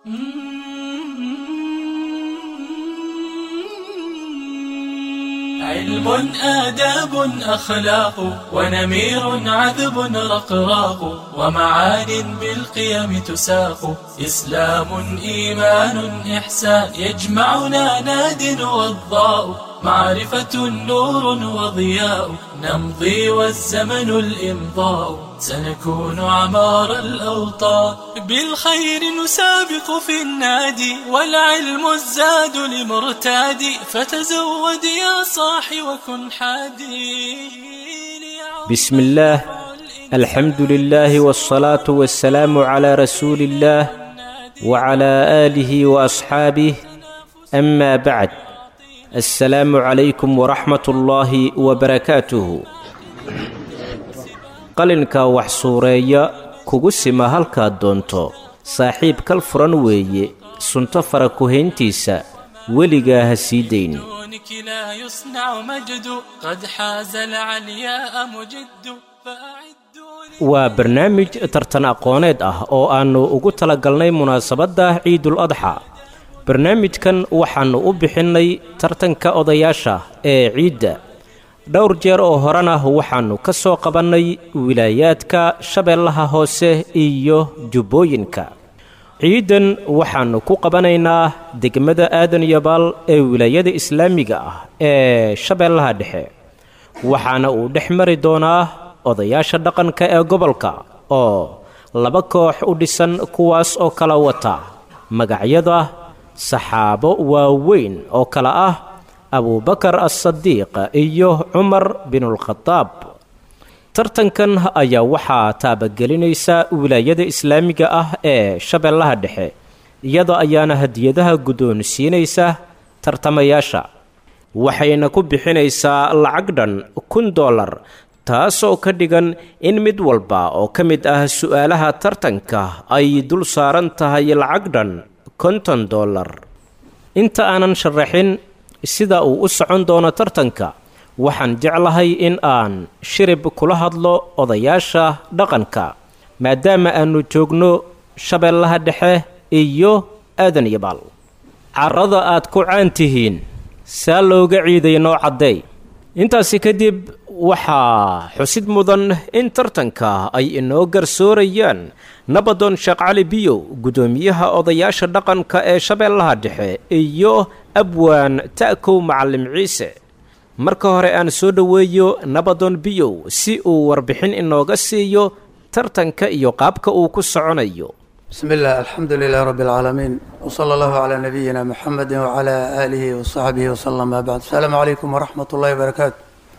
علم آداب أخلاق ونمير عذب رقراق ومعان بالقيم تساق إسلام إيمان إحسان يجمعنا ناد والضاء معرفة نور وضياء نمضي والزمن الإمضاء سنكون عمار الأوطان بالخير نسابق في النادي والعلم الزاد لمرتادي فتزود يا صاحي وكن حادي بسم الله الحمد لله والصلاة والسلام على رسول الله وعلى آله وأصحابه أما بعد السلام عليكم ورحمة الله وبركاته qalinka wax suureeya kugu sima halkaad doonto saaxiib kal furan weeye sunto fara ku-hayntiisa weligaa ha sii dayn دونك لا يصنع مجد قد حاز العلياء مجد فأعدوا لي waa barnaamij tartan aqooneed ah oo aannu ugu talagalnay munaasabadda ciidul adxa barnaamijkan waxaannu u bixinnay tartanka odayaasha ee ciidda dhowr jeer oo horena waxaannu ka soo qabannay wilaayaadka shabeellaha hoose iyo jubbooyinka ciidan waxaannu ku qabanaynaa degmada aadan yabaal ee wilaayada islaamiga ah ee shabeellaha dhexe waxaana uu dhex mari doonaa odayaasha dhaqanka ee gobolka oo laba koox u dhisan kuwaas oo kala wata magacyada saxaabo waaweyn oo kale ah abubakar as-sadiiq iyo cumar binulkhadaab tartankan ayaa waxaa taabagelinaysa wilaayada islaamiga ah ee shabeellaha dhexe iyada ayaana hadiyadaha guddoonsiinaysa tartamayaasha waxayna ku bixinaysaa lacag dhan kun dollar taasoo ka dhigan in mid walba oo ka mid ah su'aalaha tartanka ay dul saaran tahay lacag dhan konton dollar inta aanan sharaxin sida uu u socon doono tartanka waxaan jeclahay in aan shirib kula hadlo odayaasha dhaqanka maadaama aannu joogno shabeellaha dhexe iyo aadan yabaal carrada aad ku caan tihiin saa looga ciiday noo caddeey intaasi kadib waxaa xusid mudan in tartanka ay inoo garsoorayaan nabadoon sheekh cali biyow guddoomiyaha odayaasha dhaqanka ee shabeellaha dhexe iyo abwaan ta'kow macalim ciise marka hore aan soo dhoweeyo nabadoon biyow si uu warbixin inooga siiyo tartanka iyo qaabka uu ku soconayo بسم الله الحمد لله رب العالمين وصلى الله على نبينا محمد وعلى آله وصحبه وسلم ما بعد السلام عليكم ورحمة الله وبركاته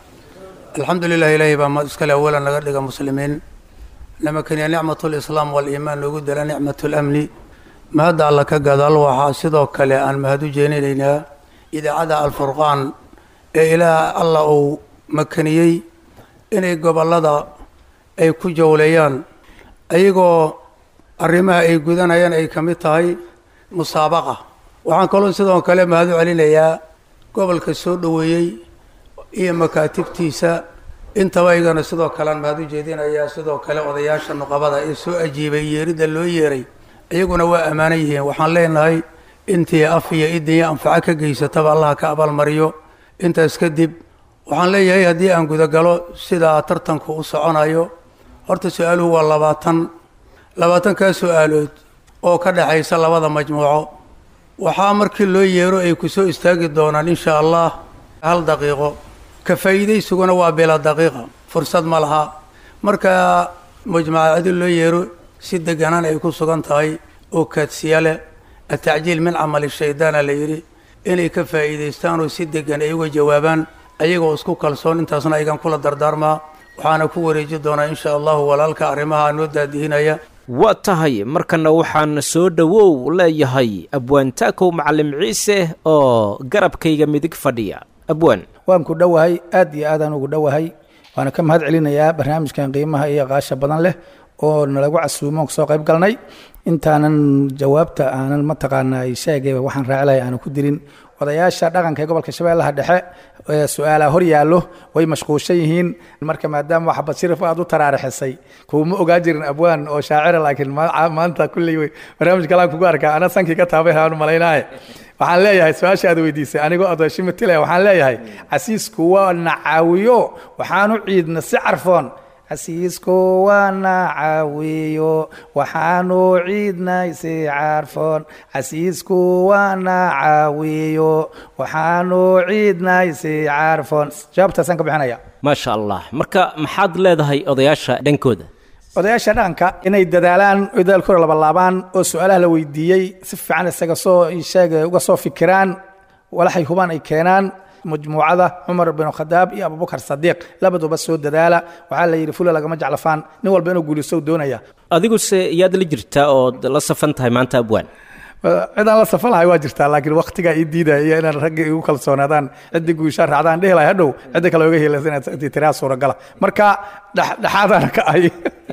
الحمد لله إلهي بما اسكال أولا لغا مسلمين لما كان نعمة الإسلام والإيمان نقول لا نعمة الأمن ما هذا الله كقدال وحاسدو كلا أن مهدو جينينا إذا عدا الفرقان إلى الله أو مكنيي إني قبل لدى أي كجوليان أيغو arrimaha ay gudanayaan ay ka mid tahay musaabaqa waxaan kaloo sidoo kale mahadu celinayaa gobolka soo dhoweeyey iyo makaatibtiisa intaba iyagana sidoo kalean mahad u jeedinayaa sidoo kale odayaasha nuqabada ee soo ajiibay yeeridda loo yeeray iyaguna waa ammaanan yihiin waxaan leenahay intii af iyo idinyo anfaco ka geysataba allaha ka abaalmariyo intaas kadib waxaan leeyahay haddii aan gudagalo sidaa tartanku u soconayo horta su-aaluhu waa labaatan labaatankaa su-aalood oo ka dhexaysa labada majmuuco waxaa markii loo yeero ay ku soo istaagi doonaan insha allah hal daqiiqo ka faa'iidaysuguna waa bila daqiiqa fursad ma laha marka majmuucadi loo yeero si deganaan ay ku sugan tahay oo kaadsiya leh atacjiil min camali shaydaana la yidhi inay ka faa'iidaystaan oo si degan ay uga jawaabaan ayagoo isku kalsoon intaasna aygan kula dardaarmaa waxaana ku wareeji doonaa insha allahu walaalka arrimaha noo daadihinaya waa tahay markana waxaan soo dhowow leeyahay abwaan taakow macalim ciise oo garabkayga midig fadhiya abwaan waan ku dhowahay aad iyo aadaan ugu dhowahay waana ka mahad celinayaa barnaamijkan qiimaha iyo qaasha badan leh oo nalagu casuumo soo qayb galnay intaanan jawaabta aanan mataqaanaa sheegay waxaan raacilaya aanan ku dirin odayaasha dhaqanka ee gobolka shabeellaha dhexe ee su-aalaha hor yaallo way mashquulshan yihiin marka maadaama wax basirif aad u taraarixisay kuuma ogaa jirin abwaan oo shaacira laakiin ma- maanta kulley wey barnaamij kalaan kugu arkaa ana sankii ka taabay aan malaynaaye waxaan leeyahay su-aasha aad weydiisay anigoo adooshimatile waxaan leeyahay casiisku waa na caawiyo waxaanu ciidna si carfoon casiisku waana caawiyo waxaanu ciidnay si carfoon casiisku waana caawiyo waxaanu ciidnay si carfoon jawaabtaasaan ka bixinaya maasha allah marka maxaad leedahay odayaasha dhankooda odayaasha dhaqanka inay dadaalaan oo dadaalkooda labalaabaan oo su-aalaha la weydiiyey si fiican isaga soo sheeg uga soo fikiraan walaxay hubaan ay keenaan majmuucada cumar bin khadaab iyo abubakar sadiiq labaduba soo dadaala waxaa la yidhi fula lagama jeclafaan nin walba inuu guulisto doonaya adiguse yaad la jirtaa ood la safan tahay maanta abwaan cidaan la safan lahay waa jirtaa laakiin waktigaa ii diidaya iyo inaan ragga igu kalsoonaadaan ciddi guushaa raacdaan dhihi lahay hadhow cidda kale oga helaysa inaad tiraa suuragala marka dhex- dhexaadaan ka ahay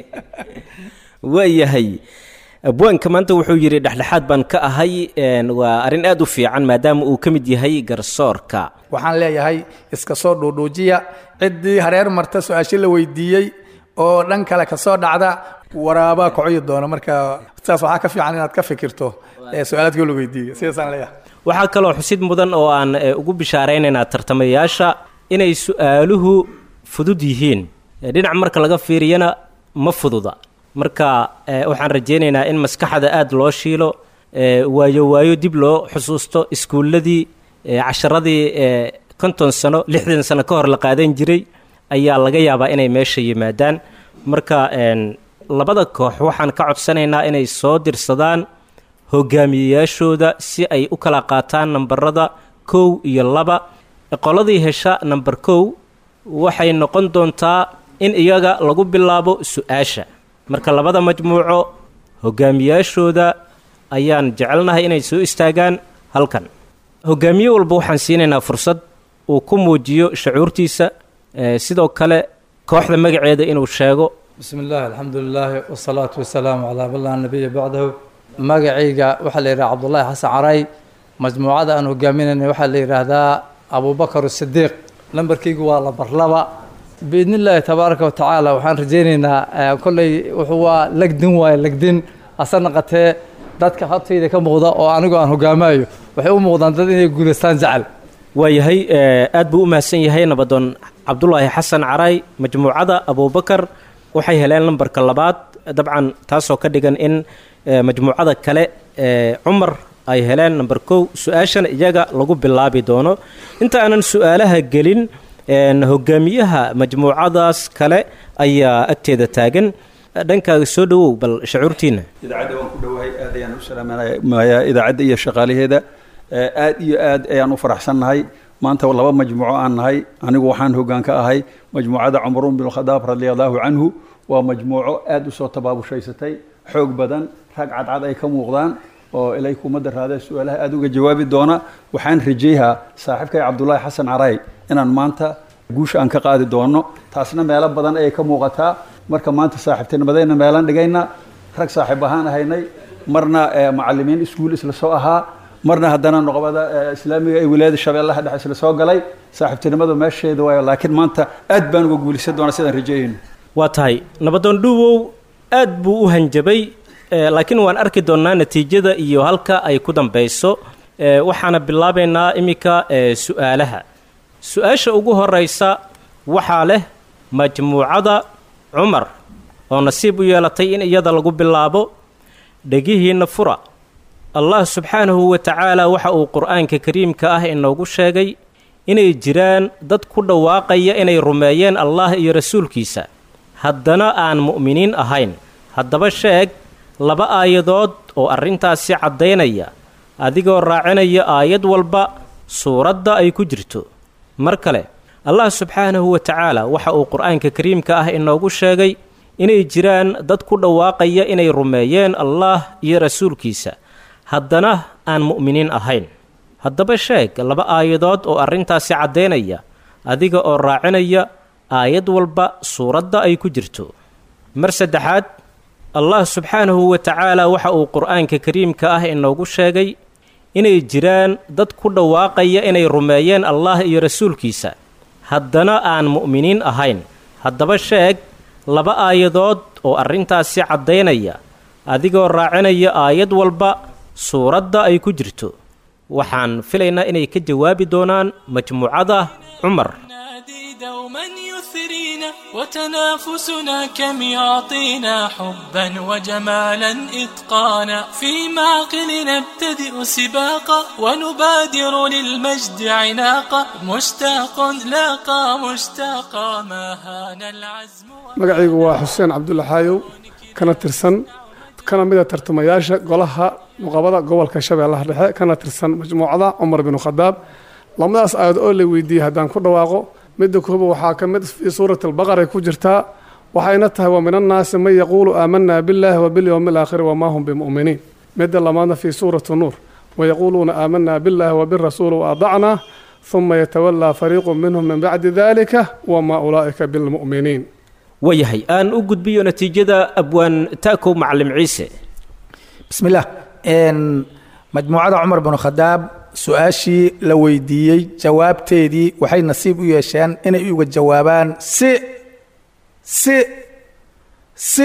waayahay abwaanka maanta wuxuu yidhi dhexdhexaad baan ka ahay een, waa arrin aad u fiican maadaama uu ka mid yahay garsoorka waxaan leeyahay iska soo dhuudhuujiya ciddii hareer marta su-aasho la weydiiyey oo dhan kale ka soo dhacda waraabaa kocoyi doona marka saas waxaa ka fiican inaad ka fikirto ee su-aalaadkii la weydiiyey sidaasaan leeyahay waxaa kaloo xusid mudan oo aan eh, ugu bishaaraynaynaa tartamayaasha inay su-aaluhu fudud yihiin Eh, dhinac marka laga fiiriyana ma fududa marka eh, waxaan rajaynaynaa in maskaxda aad loo shiilo eh, waayo waayo dib loo xusuusto iskuulladii eh, casharadii eh, konton sano lixdan sano ka hor la qaadan jiray ayaa laga yaabaa inay meesha yimaadaan marka een, labada koox waxaan ka codsanaynaa inay soo dirsadaan hogaamiyeyaashooda si ay u kala qaataan nambarada kow iyo laba qoladii hesha namber kow waxay noqon doontaa in iyaga lagu bilaabo su-aasha marka labada majmuuco hogaamiyaashooda ayaan jecelnahay inay soo istaagaan halkan hogaamiye walba waxaan siinaynaa fursad uu ku muujiyo shacuurtiisa eh, sidoo kale kooxda magaceeda inuu sheego بسم الله الحمد لله والصلاة والسلام على من لا نبي بعده magacayga waxaa la yidhaha cabdullaahi xasan caray majmuucada aan hogaaminayna waxaa la yidhaahdaa abubakar sidiiq lambarkaygu waa lambar laba biidni illaahi tabaaraka watacaala waxaan rajaynaynaa eh, kolley wuxuu waa legdin waaye legdin ase naqatee dadka hortayda ka muuqda oo anigu aan hogaamayo waxay u muuqdaan dad inay guulaystaan jecel waayahay eh, aad buu u mahadsan yahay nabadoon cabdulaahi xasan caray majmuucada abubakar waxay heleen lambarka labaad dabcan taasoo ka dhigan in eh, majmuucada kale eh, cumar ay heleen namber kow su-aashana iyaga lagu bilaabi doono inta aanan su-aalaha gelin een, hogaamiyaha majmuucadaas kale ayaa agteeda taagan dhankaaga soo dhowow bal shacuurtiina idaacadda waan ku dhowahay aad ayaan u salaamayaa idaacadda iyo shaqaalaheeda Eh, aad iyo aad ayaan u faraxsannahay maanta laba majmuuco aan nahay anigu waxaan hoggaan ka ahay majmuucada cumruun bin khadaab radia allahu canhu waa majmuuco aad u soo tabaabushhaysatay xoog badan rag cadcad ay ka muuqdaan oo ilay kumadda raadee su-aalaha aad uga jawaabi doona waxaan rajayhaa saaxiibkay cabdulaahi xasan caray inaan maanta guusha aan ka qaadi doono taasna meelo badan ayay ka muuqataa marka maanta saaxiibtinimadayna meelaan dhigayna rag saaxiib ahaan ahaynay marna eh, macalimiin iskuul isla soo ahaa marna haddana noqobada eh, islaamiga ee wilaayada shabeellaha dhexe isla soo galay saaxiibtinimadu meesheeda waayo laakiin maanta aad baan uga guulaysan doonaa sidaan rajayayno waa tahay nabadoon dhuuwow aad buu u hanjabay eh, laakiin waan arki doonnaa natiijada iyo halka ay ku dambayso eh, waxaana bilaabaynaa iminka eh, su-aalaha su-aasha ugu horeysa waxaa leh majmuucada cumar oo nasiib u yeelatay in iyada lagu bilaabo dhegihiinna fura allah subxaanahu wa tacaala waxa uu qur-aanka kariimka ah inoogu sheegay inay jiraan dad ku dhawaaqaya inay rumeeyeen allah iyo rasuulkiisa haddana aan mu'miniin ahayn haddaba sheeg laba aayadood oo arrintaasi caddaynaya adigoo raacinaya aayad walba suuradda ay ku jirto mar kale allah subxaanahu wa tacaala waxa uu qur-aanka kariimka ah inoogu sheegay inay jiraan dad ku dhawaaqaya inay rumeeyeen allah iyo rasuulkiisa haddana aan mu'miniin ahayn haddaba sheeg laba aayadood oo arrintaasi caddaynaya adiga oo raacinaya aayad walba suuradda ay ku jirto mar saddexaad allah subxaanahu wa tacaala waxa uu qur-aanka kariimka ah inoogu sheegay inay jiraan dad ku dhawaaqaya inay rumeeyeen allah iyo rasuulkiisa haddana aan mu'miniin ahayn haddaba sheeg laba aayadood oo arrintaasi caddaynaya adigoo raacinaya aayad walba suuradda ay ku jirto waxaan filaynaa inay ka jawaabi doonaan majmuucada cumar نادي دوما يثرينا وتنافسنا كم يعطينا حبا وجمالا إتقانا في معقل نبتدئ سباقا ونبادر للمجد عناقا مشتاق لاقى مشتاقا ما هان العزم magacaygu waa xuseen cabdulla xaayow kana tirsan kana mida tartamayaasha golaha nuqabada gobolka shabeellaha dhexe kana tirsan majmuucada cumar binu khadaab lamadaas aayad oo la weydiiyey haddaan ku dhawaaqo midda kooba waxaa ka mid fii suurati albaqara ku jirtaa waxayna tahay wa min annaasi man yaquulu aamanaa billaahi wa bilyowmi alaakhiri wamaa hum bimu'miniin midda lamaadna fii suurati nuur wayaquuluuna aamanaa billaahi wa birasuuli waadacnaa huma yatawallaa fariiqu minhum min bacdi dalika wamaa ulaa'ika bilmu'miniin waayahay aan u gudbiyo natiijada abwaan ta'kow macallim ciise بسم الله إن مجموعة عمر بن الخطاب su-aashii la weydiiyey jawaabteedii waxay nasiib u yeesheen inay uga jawaabaan si si si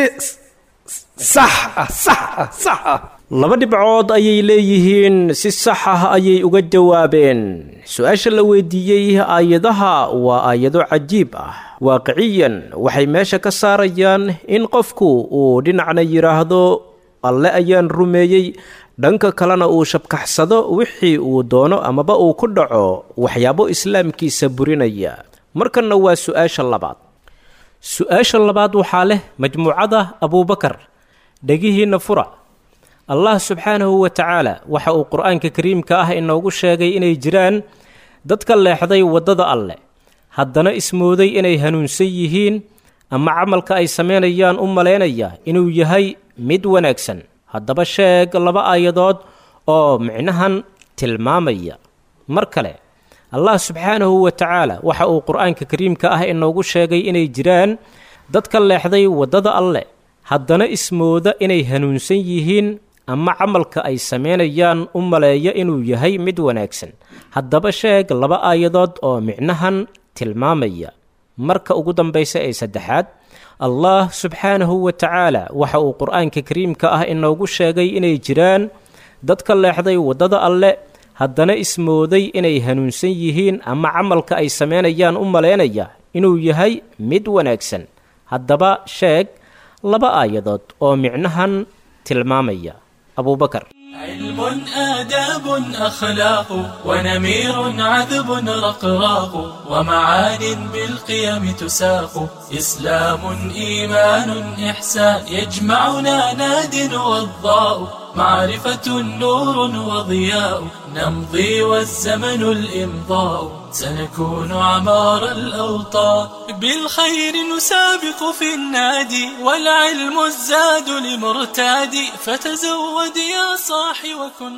sax ah sax ah sax ah laba dhibcood ayay leeyihiin si sax ah ayay uga jawaabeen su-aasha la weydiiyey aayadaha waa aayado cajiib ah waaqiciyan waxay meesha ka saarayaan in qofku uu dhinacna yidhaahdo alle ayaan rumeeyey dhanka kalena uu shabkaxsado wixii uu doono amaba uu ku dhaco waxyaabo islaamkiisa burinaya markanna waa su-aasha labaad su-aasha labaad waxaa leh majmuucada abuubakar dhegihiinna fura allah subxaanahu wa tacaala waxa uu qur-aanka kariimka ah inoogu sheegay inay jiraan dadka leexday waddada alleh haddana ismooday inay hanuunsan yihiin ama camalka ay samaynayaan u malaynaya inuu yahay mid wanaagsan haddaba sheeg laba aayadood oo micnahan tilmaamaya mar kale allah subxaanahu wa tacaala waxa uu qur-aanka kariimka ah inoogu sheegay inay jiraan dadka leexday waddada alleh haddana ismooda inay hanuunsan yihiin ama camalka ay samaynayaan u maleeya inuu yahay mid wanaagsan haddaba sheeg laba aayadood oo micnahan tilmaamaya marka ugu dambaysa ee saddexaad allah subxaanahu wa tacaala waxa uu qur-aanka kariimka ah inoogu sheegay inay jiraan dadka leexday waddada alle haddana ismooday inay hanuunsan yihiin ama camalka ay samaynayaan u malaynaya inuu yahay mid wanaagsan haddaba sheeg laba aayadood oo micnahan tilmaamaya abuubakar علم آداب أخلاق ونمير عذب رقراق ومعان بالقيم تساق إسلام إيمان إحسان يجمعنا ناد والضاء معرفة نور وضياء نمضي والزمن الإمضاء سنكون عمار الأوطان بالخير نسابق في النادي والعلم الزاد لمرتادي فتزود يا صاحي وكن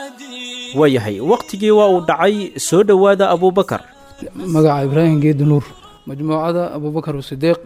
حادي waayahay wakhtigii waa uu dhacay soo dhowaada abuubakar magaca ibraahim geedi nuur majmuucada abubakar sidiiq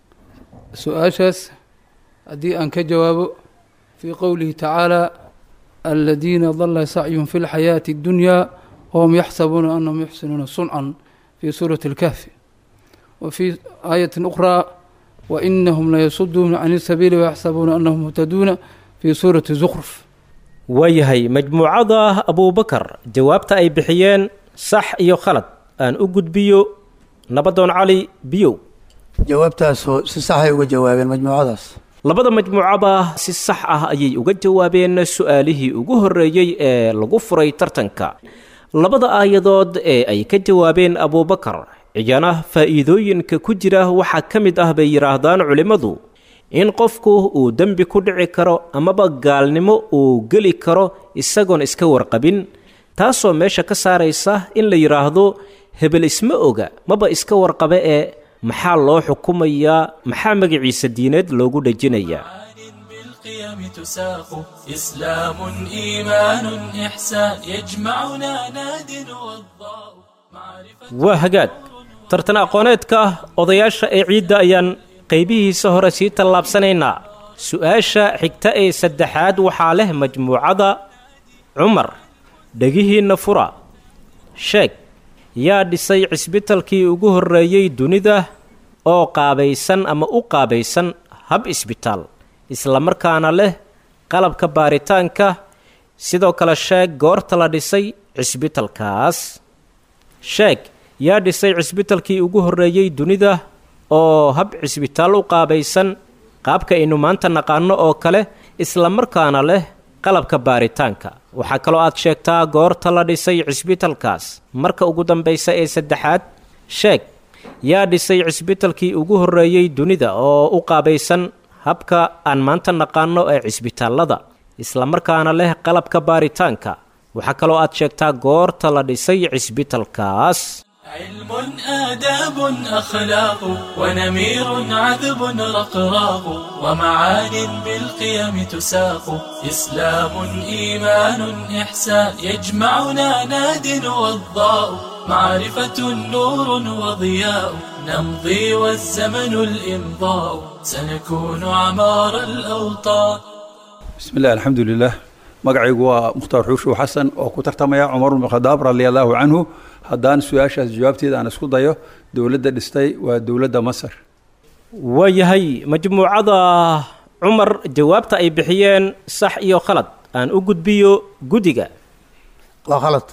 su-aashaas haddii aan ka jawaabo fii qowlihi tacaala aladiina dala sacyun fi lxayaati اddunyaa wahum yaxsabuuna anahum yuxsinuuna suncan fii suurati اlkahfi wa fii aayati ukhraa wainahum layasuduuna can isabiili wayaxsabuuna anahum muhtaduuna fii suurati zukruf waayahay majmuucada abuubakar jawaabta ay bixiyeen sax iyo khalad aan u gudbiyo nabadoon cali biyow jawaabtaasoo si saxay uga jawaabeen majmuucadaas labada majmuucaba si sax ah ayay uga jawaabeen su-aalihii ugu horreeyey ee lagu furay tartanka labada aayadood ee ay ka jawaabeen abuubakar iyana faa'iidooyinka ku jira waxaa ka mid ah bay yidhaahdaan culimmadu in qofku uu dembi ku dhici karo amaba gaalnimo uu geli karo isagoon iska warqabin taasoo meesha ka saaraysa in la yidhaahdo hebel isma oga maba iska warqabe ee maxaa loo xukumayaa maxaa magaciisa diineed loogu dhejinayaa بالقيم تساق إسلام إيمان إحسان يجمعنا ناد والضاء معرفة waa hagaag tartan aqooneedka odayaasha ee ciidda ayaan qaybihiisa hore sii tallaabsanaynaa su-aasha xigta ee saddexaad waxaa leh majmuucada cumar dhegihiinna fura sheeg yaa dhisay cisbitalkii ugu horreeyey dunida oo qaabaysan ama u qaabaysan hab isbitaal islamarkaana leh qalabka baaritaanka sidoo kale sheeg goorta la dhisay cisbitalkaas sheeg yaa dhisay cisbitalkii ugu horreeyey dunida oo hab cisbitaal u qaabaysan qaabka aynu maanta naqaano oo kale islamarkaana leh qalabka baaritaanka waxaa kaloo aad sheegtaa goorta la dhisay cisbitalkaas marka ugu dambaysa ee saddexaad sheeg yaa dhisay cisbitalkii ugu horreeyey dunida oo u qaabaysan habka aan maanta naqaano ee cisbitaallada islamarkaana leh qalabka baaritaanka waxaa kaloo aad sheegtaa goorta la dhisay cisbitalkaas علم آداب أخلاق ونمير عذب رقراق ومعان بالقيم تساق إسلام إيمان إحسان يجمعنا ناد وضاء معرفة نور وضياء نمضي والزمن الإمضاء سنكون عمار الأوطان بسم الله الحمد لله magacaygu waa mukhtaar xuushuw xasan oo ku tartamaya cumar bn khadaab radi allahu canhu haddaan su-aashaas jawaabteeda aan isku dayo dowladda dhistay waa dowladda masar waayahay majmuucada cumar jawaabta ay bixiyeen sax iyo khalad aan u gudbiyo guddiga waa khalad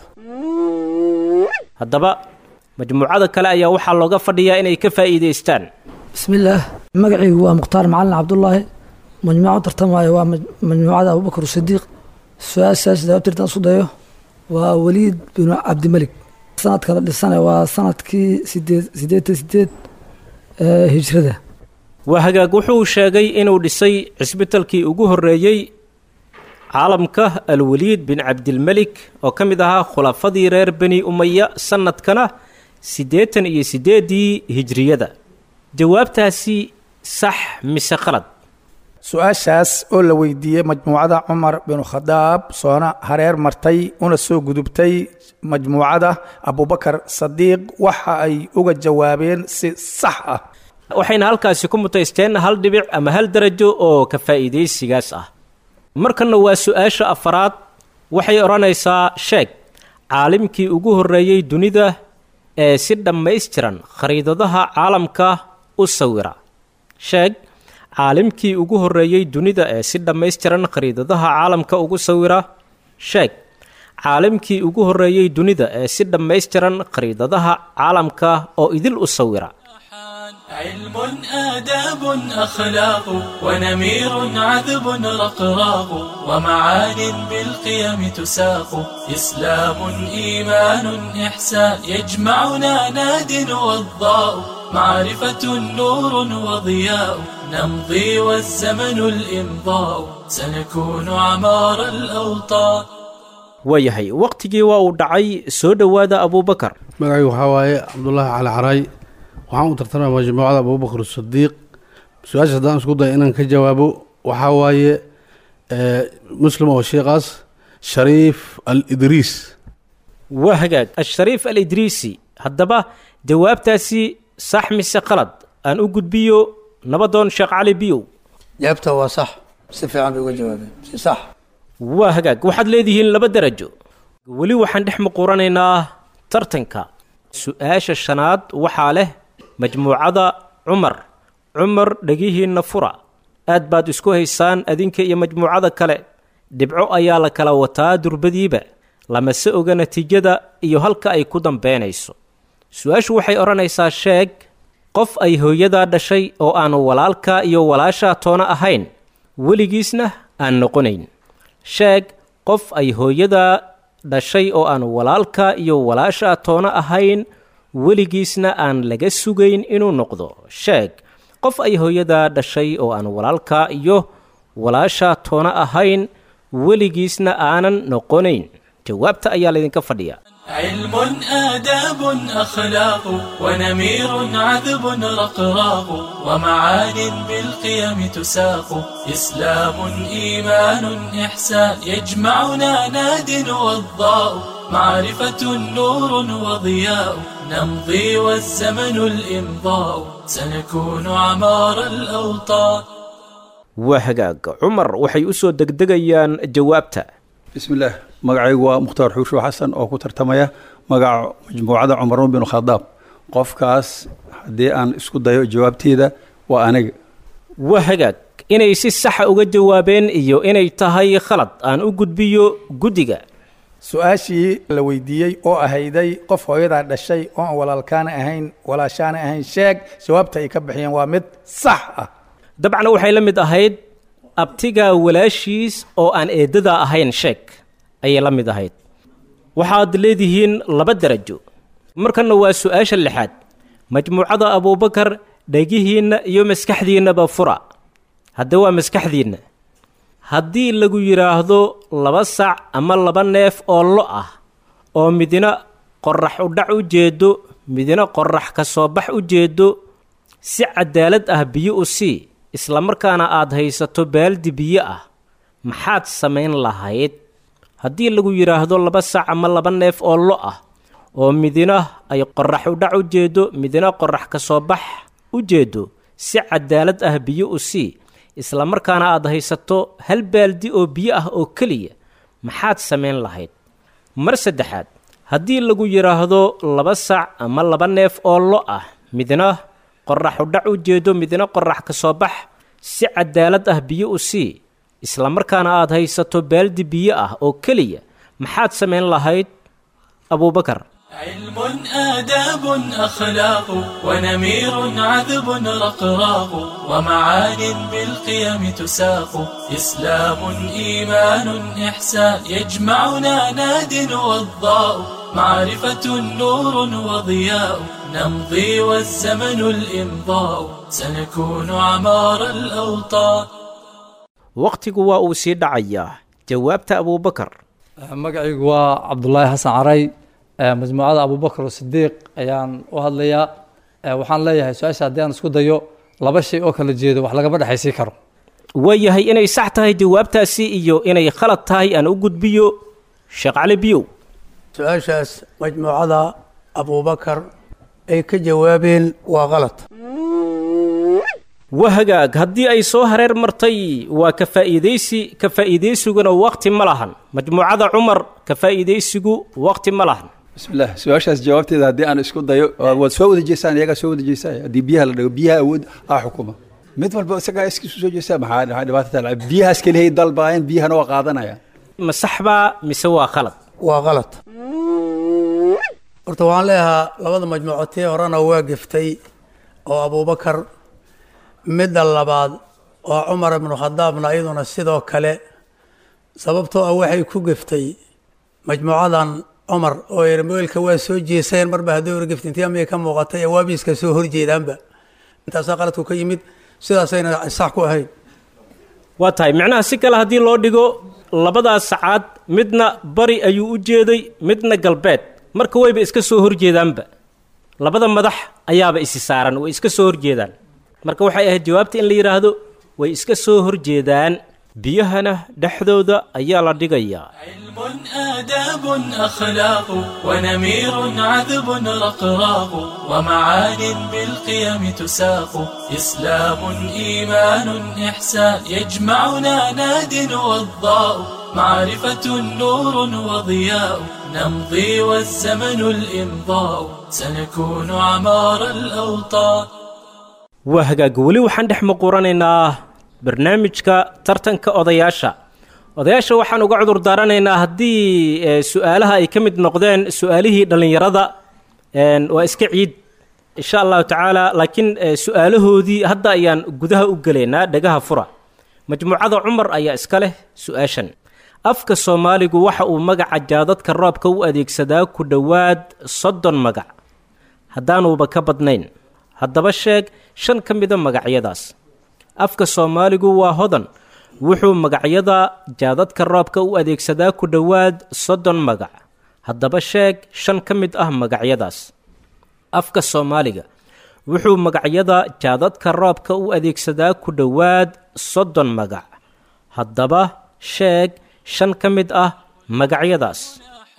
haddaba majmuucada kale ayaa waxaa looga fadhiyaa inay ka faa'iidaystaan bismillaah magacaygu waa mukhtaar macalin cabdullaahi majmuuca tartamaayo waa majmuucada abubakar sidiiq su-aashaas jawaabtirtaan isku dayo waa waliid binu cabdimelik sanadka la dhisane waa sanadkii sideed sideetan sideed ee hijrada waa hagaag wuxuu sheegay inuu dhisay cisbitalkii ugu horreeyey caalamka alwaliid bin cabdilmelik oo ka mid ahaa khulafadii reer beni umaya sanadkana siddeetan iyo siddeeddii hijriyada jawaabtaasi sax mise khalad su-aashaas oo la weydiiyey majmuucada cumar binu khadaab soona hareer martay una soo gudubtay majmuucada abubakar sadiiq waxa ay uga jawaabeen si sax ah waxayna halkaasi ku mutaysteen hal dhibic ama hal darajo oo ka faa'iidaysigaas ah markanna waa su-aasha afaraad waxay odhanaysaa sheeg caalimkii ugu horreeyey dunida ee si dhammaystiran khariidadaha caalamka u sawira sheeg caalimkii ugu horreeyey dunida ee si dhammaystiran khariidadaha caalamka ugu sawira sheeg caalimkii ugu horreeyey dunida ee si dhammaystiran khariidadaha caalamka oo idil u sawira علم آداب أخلاق ونمير عذب رقراق ومعان بالقيم تساق إسلام إيمان إحسان يجمعنا ناد وضاء معرفة نور وضياء نمضي والزمن الإمضاء سنكون عمار الأوطان waayahay wakhtigii waa uu dhacay soo dhowaada abuubakar magacaygu waxaa waaye cabdullaahi cali caray waxaan u tartamaya majmuucada abubakar sadiiq su-aasha haddaan isku daya inaan ka jawaabo waxaa waaye muslim oo sheekaas shariif al idriis waa hagaag ashariif al idriisi haddaba jawaabtaasi sax mise qalad aan u gudbiyo nabadoon sheekh cali biyow jaabta waa sax si fiican bay uga jawaabeen si sax waa hagaag waxaad leedihiin laba darajo weli waxaan dhex muquuranaynaa tartanka su-aasha shanaad waxaa leh majmuucada cumar cumar dhegihiinna fura aad baad isku haysaan adinka iyo majmuucada kale dhibco ayaa la kala wataa durbadiiba lamase oga natiijada iyo halka ay ku dambeynayso su-aashu waxay odhanaysaa sheeg qof ay hooyadaa dhashay oo aanu walaalka iyo walaashaa toona ahayn weligiisna aan noqonayn sheeg qof ay hooyadaa dhashay oo aan walaalka iyo walaashaa toona ahayn weligiisna aan laga sugayn inuu noqdo sheeg qof ay hooyadaa dhashay oo aan walaalka iyo walaashaa toona ahayn weligiisna aanan noqonayn jawaabta ayaa laydinka fadhiya علم آداب أخلاق ونمير عذب رقراق ومعان بالقيم تساق إسلام إيمان إحسان يجمعنا ناد وضاء معرفة نور وضياء نمضي والزمن الإمضاء سنكون عمار الأوطان waa hagaag cumar waxay u soo degdegayaan jawaabta bismi illaah magacaygu waa mukhtaar xuushu xasan oo ku tartamaya magaca majmuucada cumar bin khadaab qofkaas haddii aan isku dayo jawaabteeda waa aniga waa hagaag inay si saxa uga jawaabeen iyo inay tahay khalad aan u gudbiyo guddiga su-aashii la weydiiyey oo ahayday qof hooyadaa dhashay oo aan walaalkaana ahayn walaashaana ahayn sheeg jawaabta ay ka bixiyeen waa mid sax ah dabcan waxay la mid ahayd abtiga walaashiis oo aan eedadaa ahayn sheeg ayay la mid ahayd waxaad leedihiin laba darajo markanna waa su-aasha lixaad majmuucada abuubakar dhegihiinna iyo maskaxdiinnaba fura hadde waa maskaxdiinna haddii lagu yidhaahdo laba sac ama laba neef oo lo ah oo midna qorax u dhac u jeedo midna qorax ka soo bax u jeedo si cadaalad ah biyo u sii islamarkaana aad haysato baaldi biyo ah maxaad samayn lahayd haddii lagu yidhaahdo laba sac ama laba neef oo lo ah oo midna ay qorax u dhac u jeedo midna qorax ka soo bax u jeedo si cadaalad ah biyo u sii islamarkaana aad haysato hal baaldi oo biyo ah oo keliya maxaad samayn lahayd mar saddexaad haddii lagu yidhaahdo laba sac ama laba neef oo lo ah midna qorax u dhac u jeedo midna qorax ka soo bax si cadaalad ah biyo u sii islamarkaana aad haysato baaldi biyo ah oo keliya maxaad samayn lahayd abuubakar علم آداب أخلاق ونمير عذب رقراق ومعان بالقيم تساق إسلام إيمان إحسان يجمعنا ناد وضاء معرفة نور وضياء نمضي والزمن الإمضاء سنكون عمار الأوطان wakhtigu waa uu sii dhacayaa jawaabta abuubakar magacaygu waa cabdulaahi xasan caray majmuucada abubakar sidiiq ayaan u hadlayaa waxaan leeyahay su-aasha haddii aan isku dayo laba shay oo kala jeedo wax lagama dhexaysii karo waayahay inay sax tahay jawaabtaasi iyo inay khalad tahay aan u gudbiyo sheekh cali biyow su-aashaas majmuucada abuubakar ay ka jawaabeen waa qalad waa hagaag haddii ay soo hareer martay waa ka faa'iidaysi ka faa'iidaysiguna waqti ma lahan majmuucada cumar ka faa'iidaysigu waqti ma lahan bismillah su-aashaas jawaabteeda haddii aan isku dayo waad soo wada jeesaan iyagaa soo wada jeesaan haddii biyaha la dhigo biyaha awood aa xukuma mid walba isagaa iskiisu soo jeestaa maxaa maxaa dhibaato taala biyahaas kelihay dalbaayeen biyahana waa qaadanayaan ma sax baa mise waa khalad waa qalad horta waxaan leeyahaa labada majmuuco tii horena waa geftay oo abuubakar midda labaad oo cumar ibnu khadaabna iyaduna sidoo kale sababtoo ah waxay ku geftay majmuucadan cumar oo yidhi moelka waa soo jeeseen marba haddii hor gefta intii amay ka muuqatay ee waabiiska soo horjeedaanba intaasaa qaladku ka yimid sidaasayna sax ku ahayn waa tahay micnaha si kale haddii loo dhigo labadaas sacaad midna bari ayuu u jeeday midna galbeed marka wayba iska soo horjeedaanba labada madax ayaaba isi saaran way iska soo horjeedaan marka waxay ahayd jawaabta in la yidhaahdo way iska soo horjeedaan biyahana dhexdooda ayaa la dhigayaa علم آداب أخلاق ونمير عذب رقراق ومعان بالقيم تساق إسلام إيمان إحسان يجمعنا ناد وضاء معرفة نور وضياء نمضي والزمن الإمضاء سنكون عمار الأوطان waa hagaag weli waxaan dhex muquranaynaa barnaamijka tartanka odayaasha odayaasha waxaan uga cudur daaranaynaa haddii e, su-aalaha ay ka mid noqdeen su-aalihii dhallinyarada een, waa iska ciid insha allahu tacaala laakiin e, su-aalahoodii hadda ayaan gudaha u gelaynaa dhagaha fura majmuucada cumar ayaa iska leh su-aashan afka soomaaligu waxa uu magaca jaadadka roobka u adeegsadaa ku dhowaad soddon magac haddaanuuba ka badnayn haddaba sheeg shan ka mida magacyadaas afka soomaaligu waa hodan wuxuu magacyada jaadadka roobka u adeegsadaa ku dhowaad soddon magac haddaba sheeg shan ka mid ah magacyadaas afka soomaaliga wuxuu magacyada jaadadka roobka u adeegsadaa ku dhowaad soddon magac haddaba sheeg shan ka mid ah magacyadaas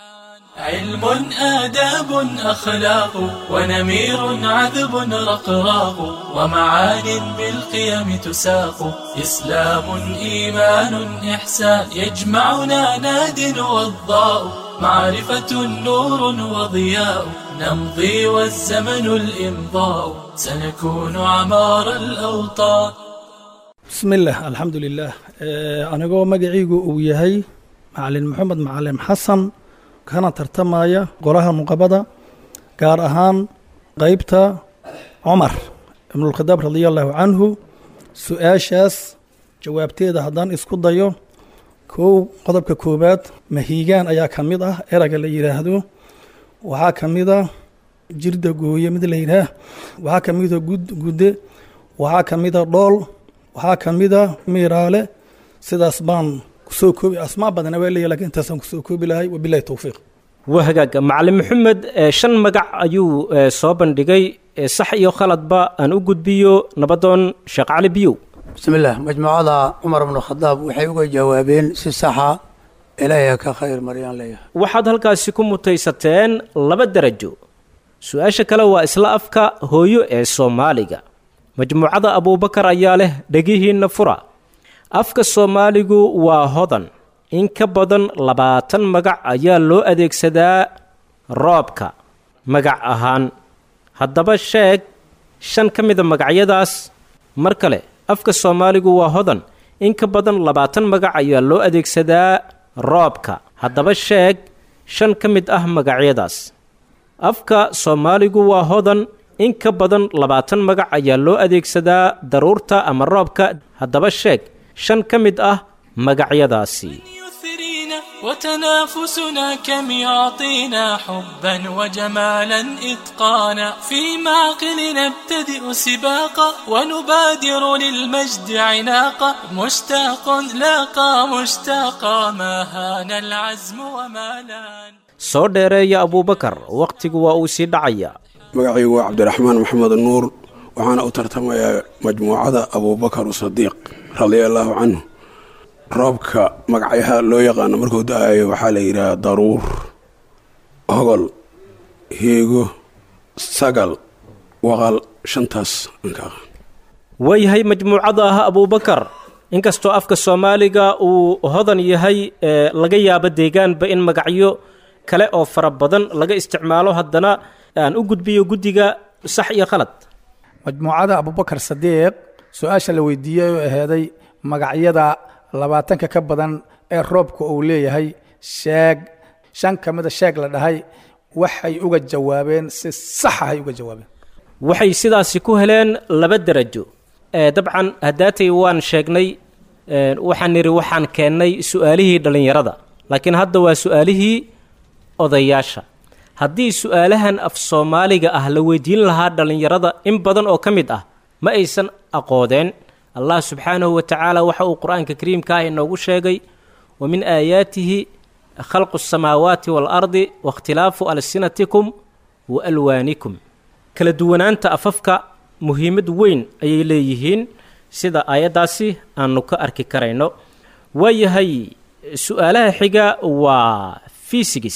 علم آداب أخلاق ونمير عذب رقراق ومعان بالقيم تساق إسلام إيمان إحسان يجمعنا ناد وضاء معرفة نور وضياء نمضي والزمن الإمضاء سنكون عمار الأوطان بسم الله الحمد لله anigoo magaciigu uu yahay macalin maxamed macalin xasan kana tartamaya golaha nuqabada gaar ahaan qeybta cumar ibnulkhadaab radia allahu canhu su-aashaas jawaabteeda haddaan isku dayo kow qodobka koowaad mahiigaan ayaa ka mid ah erayga la yidhaahdo waxaa ka mid a jirda gooye mid la yidhaah waxaa ka mid a gud gudde waxaa ka mid a dhool waxaa ka mid a miiraale sidaas baan kusoo koobi asmaa badana waa leeyahy lakin intaasaan kusoo koobi lahay wabilahi towfiiq waa hagaag macalin maxamed shan magac ayuu soo bandhigay sax iyo khaladba aan u gudbiyo nabadoon sheekh cali biyow bismi illah majmuucada cumar bnu khadaab waxay uga jawaabeen si saxa ilaahay ka khayr maryaan leeyahay waxaad halkaasi ku mutaysateen laba derajo su-aasha kale waa isla afka hooyo ee soomaaliga majmuucada abuubakar ayaa leh dhegihiinna fura afka soomaaligu waa hodan in ka badan labaatan magac ayaa loo adeegsadaa roobka magac ahaan haddaba sheeg shan ka mida magacyadaas mar kale afka soomaaligu waa hodan in ka badan labaatan magac ayaa loo adeegsadaa roobka haddaba sheeg shan ka mid ah magacyadaas afka soomaaligu waa hodan in ka badan labaatan magac ayaa loo adeegsadaa daruurta ama roobka haddaba sheeg shan ka mid ah magacyadaasi وتنافسنا كم يعطينا حبا وجمالا إتقانا في معقل نبتدئ سباقا ونبادر للمجد عناقا مشتاق لاقى مشتاقا ما هان العزم وما لان soo dheereeya abuubakar wakhtigu waa uu sii dhacaya magacaygu waa cabdiraxmaan maxamed nuur waxaana u tartamayaa majmuucada abuubakar sadiiq radia allaahu canhu roobka magacyaha loo yaqaano markuu da-ayo waxaa la yidhaha daruur hogol heego sagal waqal shantaas anka aqaan waayahay majmuucada ah abuubakar inkastoo afka soomaaliga uu hodan yahay ee laga yaabo deegaanba in magacyo kale oo fara badan laga isticmaalo haddana aan u gudbiyo guddiga sax iyo khalad majmuucada abubakar sadiiq su-aasha la weydiiyey oo aheeday magacyada labaatanka ka badan ee roobka uu leeyahay sheeg shan ka mida sheeg la dhahay waxay uga jawaabeen si saxahay uga jawaabeen waxay sidaasi ku heleen laba derajo dabcan haddaatay waan sheegnay waxaan nidhi waxaan keennay su-aalihii dhallinyarada laakiin hadda waa su-aalihii odayaasha haddii su-aalahan af soomaaliga ah la weydiin lahaa dhallinyarada in badan oo ka mid ah ma aysan aqoodeen allah subxaanahu wa tacaala waxa uu qur-aanka kariimka ah inoogu sheegay wa min aayaatihi khalqu asamaawaati waalardi waاkhtilaafu alsinatikum wa alwaanikum kala duwanaanta afafka muhiimad weyn ayay leeyihiin sida aayaddaasi aanu ka arki karayno waayahay su-aalaha xiga waa fisigis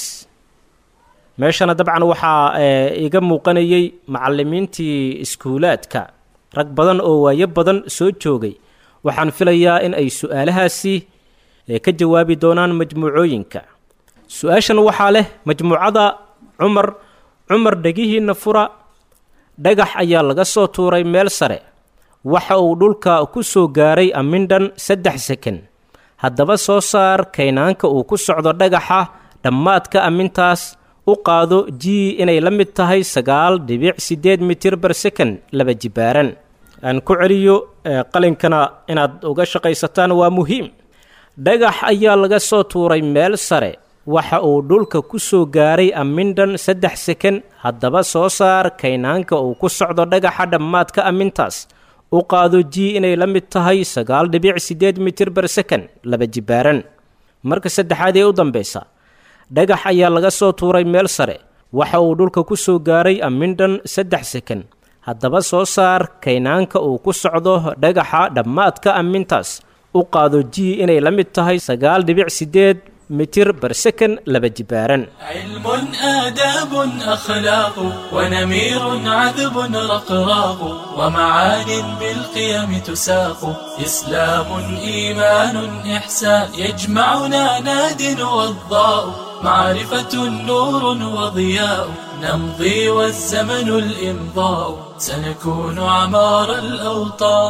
meeshana dabcan waxaa iga muuqanayay macalimiintii iskuulaadka rag badan oo waayo badan soo joogay waxaan filayaa in ay su-aalahaasi ka jawaabi doonaan majmuucooyinka su-aashan waxaa leh majmuucada cumar cumar dhegihiinna fura dhagax ayaa laga soo tuuray meel sare waxa uu dhulka ku soo gaaray amindhan saddex seken haddaba soo saar kaynaanka uu ku socdo dhagaxa dhammaadka amintaas u qaado g inay la mid tahay sagaal dhibic siddeed mitir bar second laba jibaaran aan ku celiyo qalinkana inaad uga shaqaysataan waa muhiim dhagax ayaa laga soo tuuray meel sare waxa uu dhulka ku soo gaaray amindhan saddex seken haddaba soo saar kaynaanka uu ku socdo dhagaxa dhammaadka amintaas u qaado g inay la mid tahay sagaal dhibic siddeed mitir bar second laba jibaaran marka saddexaad ee u dambaysa dhagax ayaa laga soo tuuray meel sare waxa uu dhulka ku soo gaaray amindhan saddex seken haddaba soo saar kaynaanka uu ku socdo dhagaxa dhammaadka amintaas u qaado g inay la mid tahay sagaal dhibic siddeed mitir barsakan laba jibaaran علم آداب أخلاق ونمير عذب رقراق ومعان بالقيم تساق إسلام إيمان إحسان يجمعنا ناد وضاء معرفة نور وضياء نمضي والزمن الإمضاء سنكون عمار الأوطان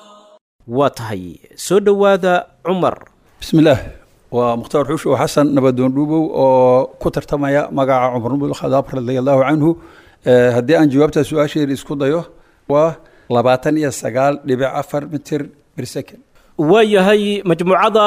waa tahay soo dhowaada cumar bismi illaah waa mukhtaar xuushow xasan nabadoon dhuubow oo ku tartamaya magaca cumar bn khadaab radia allahu canhu Eh, haddii aan jawaabtaa su-aasheeda isku dayo waa labaatan iyo sagaal dhibic afar mitir bir second waa yahay majmuucada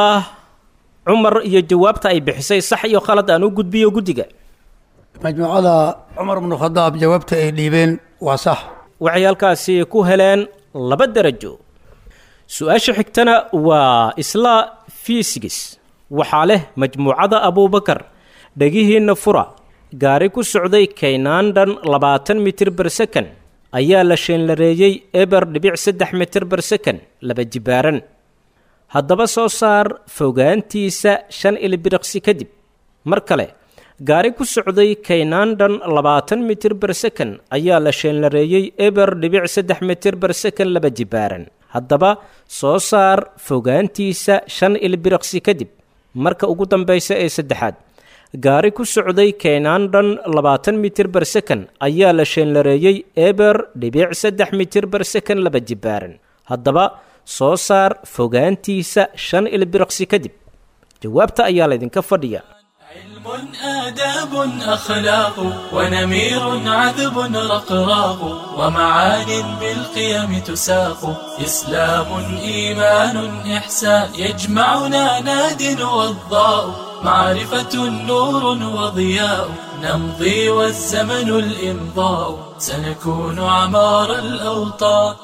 cumar iyo jawaabta ay bixisay sax iyo khalad aan u gudbiyo guddiga majmuucada cumar bnu khadaab jawaabta ay dhiibeen waa sax waxay halkaasi ku heleen laba darajo su-aasha xigtana waa isla fiisigis waxaa leh majmuucada abuubakar dhegihiinna fura gaari ku socday kaynaandhan labaatan mitir ber sekan ayaa la sheenlareeyey eber dhibic saddex mitir ber sekan laba jibaaran haddaba soo saar fogaantiisa shan ilbiriqsi kadib mar kale gaari ku socday kaynaandhan labaatan mitir ber sekan ayaa la sheenlareeyey eber dhibic saddex mitir ber sekan laba jibaaran haddaba soo saar fogaantiisa shan ilbiriqsi kadib marka ugu dambaysa ee saddexaad gaari ku socday kaynaandhan labaatan mitir ber sekan ayaa la sheenlareeyey eber dhibic saddex mitir ber sekan laba jibaaran haddaba soo saar fogaantiisa shan ilbiriqsi kadib jawaabta ayaa laydinka fadhiya علم آداب أخلاق ونمير عذب رقراق ومعان بالقيم تساق إسلام إيمان إحسان يجمعنا ناد وضاء معرفة نور وضياء نمضي والزمن الإمضاء سنكون عمار الأوطان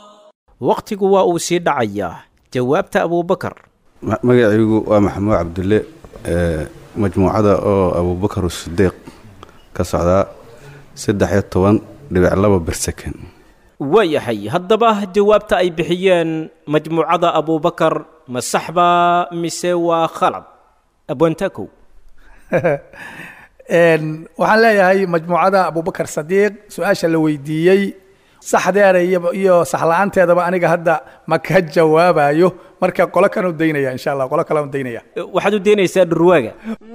wakhtigu waa uu sii dhacayaa jawaabta abuubakar Ma- magacaygu waa maxamuud cabdulle ee, majmuucada oo abuubakar sidiiq ka socdaa saddex iyo toban dhibic laba bersakan waayahay haddaba jawaabta ay bixiyeen majmuucada abuubakar ma saxbaa mise waa khalad abwantakow Een, waxaan leeyahay majmuucada abubakar sadiiq su-aasha la weydiiyey saxdeeda iyo iyo saxla-aanteedaba aniga hadda ma ka jawaabayo marka qolo kanu daynaya insha allah qolo kale daynaya waxaad u deynaysaa dhurwaaga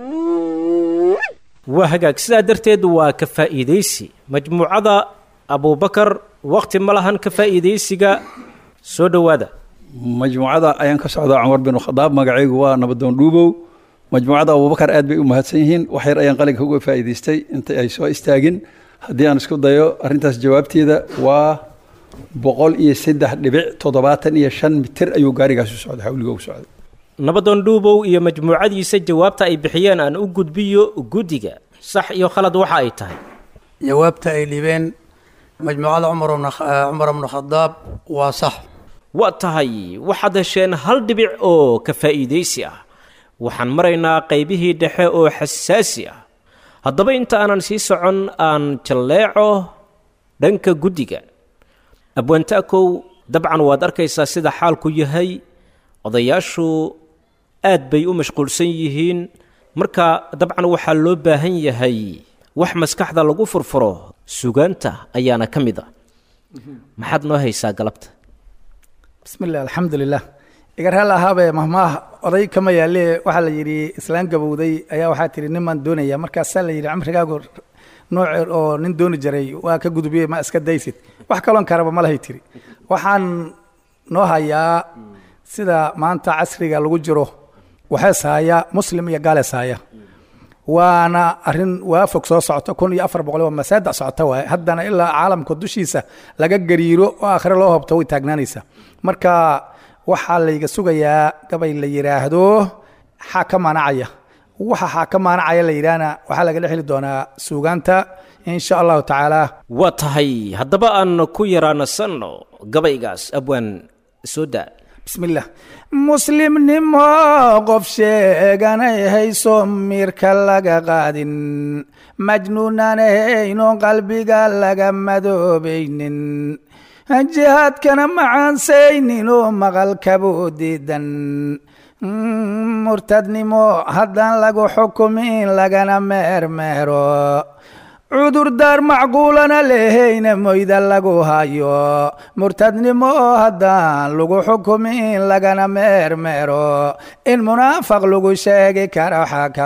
waa hagaag sidaa darteed waa ka faa'iidaysi majmuucada abuubakar wakhti ma lahan ka faa'iidaysiga soo dhowaada majmuucada ayaan ka socdaa cumar bin khadaab magacaygu waa nabadoon dhuubow majmuucada abubakar aad bay u mahadsan yihiin wax yar ayaan qalinka uga faa'iidaystay inta ay soo istaagin haddii aan isku dayo arrintaas jawaabteeda waa boqol iyo saddex dhibic toddobaatan iyo shan mitir ayuu gaarigaas u socday hawliga u socday nabadoon dhuubow iyo majmuucadiisa jawaabta ay bixiyeen aan u gudbiyo guddiga sax iyo khalad waxa ay tahay jawaabta ay dhiibeen majmuucada cumar bnu Kh- eh, cumar bnu khadaab waa sax waa tahay waxaad hesheen hal dhibic oo ka faa'iidaysi ah waxaan maraynaa qaybihii dhexe oo xasaasi ah haddaba inta aanan sii socon aan jalleeco dhanka guddiga abwaantaakow dabcan waad arkaysaa sida xaalku yahay odayaashu aad bay u mashquulsan yihiin marka dabcan waxaa loo baahan yahay wax maskaxda lagu furfuro sugaanta ayaana ka mid a maxaad noo haysaa galabta bismi illah alxamdu lilah igar hal ahaabe mahmaah oday kama yaale waxaa la yidhi islaan gabowday ayaa waxaa tihi nin baan doonaya markaasaa la yidhi camrigaagu nooc oo nin dooni jiray waa ka gudubiyey ma iska daysid wax kaloon karaba ma lahay tiri waxaan noo hayaa sida maanta casriga lagu jiro waxees haya muslim iyo gaales haya waana arin waafog soo socota kun iyo afar boqol waa masaada socota waaye haddana ilaa caalamka dushiisa laga gariiro oo aakhire loo hobto way taagnaanaysaa marka waxaa layga sugayaa gabay la yidhaahdo xaa ka maanacaya waxa xaa ka maanacaya la yidhaahna waxaa lagala heli doonaa suugaanta in sha allahu tacaala waa tahay haddaba aan ku yaraanasanno gabaygaas abwaan soo daa bismillah muslimnimo qof sheeganay hayso miirka laga qaadin majnuunanayno qalbiga laga madoobaynin jihaadkana macaansaynin oo maqalkabuu diidan murtadnimo haddaan lagu xukumin lagana meermeero cudurdaar macquulana lehayna moyda lagu hayo murtadnimo haddaan lagu xukumin lagana meermeero in munaafaq lagu sheegi karo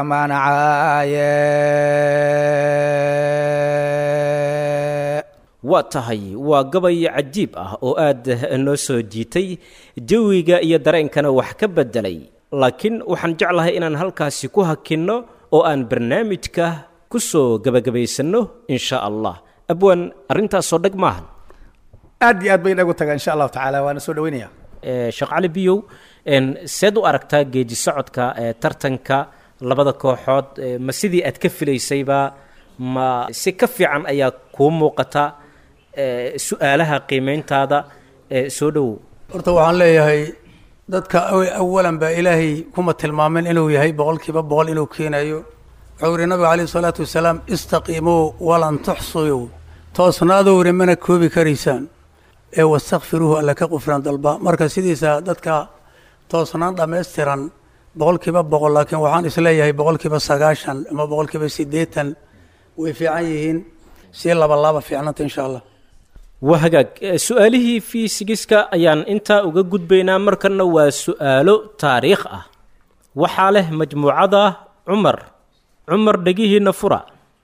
xakamanacaaye waa tahay waa gabay cajiib ah oo aad noo soo jiitay jawiga iyo dareenkana wax ka beddelay laakiin waxaan jeclahay inaan halkaasi ku hakinno oo aan barnaamijka ku soo gebagabaysanno in sha allah abwaan arrintaasoo dheg maahan aad iyo aad bay inagu tagaa insha allahu tacaala waana soo dhaweynaya sheekh cali biyow seed u aragtaa geedi socodka ee tartanka labada kooxood ma sidii aad ka filaysayba ma si ka fiican ayaa kuu muuqata su-aalaha qiimeyntaada soo dhowow horta waxaan leeyahay dadka awalan baa ilaahay kuma tilmaamin inuu yahay boqolkiiba boqol inuu keenayo wuxuu yihi nabiga calayhi salaatu wasalaam istaqiimuu walan tuxsuyu toosnaadou yihi mana koobi karaysaan ee wastakfiruuhu alla ka qufraan dalba marka sidiisa dadka toosnaan dhammaystiran boqolkiiba boqol laakiin waxaan isleeyahay boqolkiiba sagaashan ama boqolkiiba siddeetan way fiican yihiin si labalaaba fiicnanta insha allah waa hagaag su-aalihii fiisigiska ayaan intaa uga gudbaynaa markanna waa su-aalo taariikh ah waxaa leh majmuucada cumar cumar dhegihiinna fura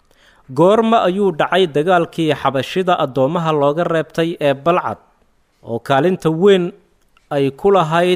goorma ayuu dhacay dagaalkii xabashida addoommaha looga reebtay ee balcad oo kaalinta weyn ay ku lahayd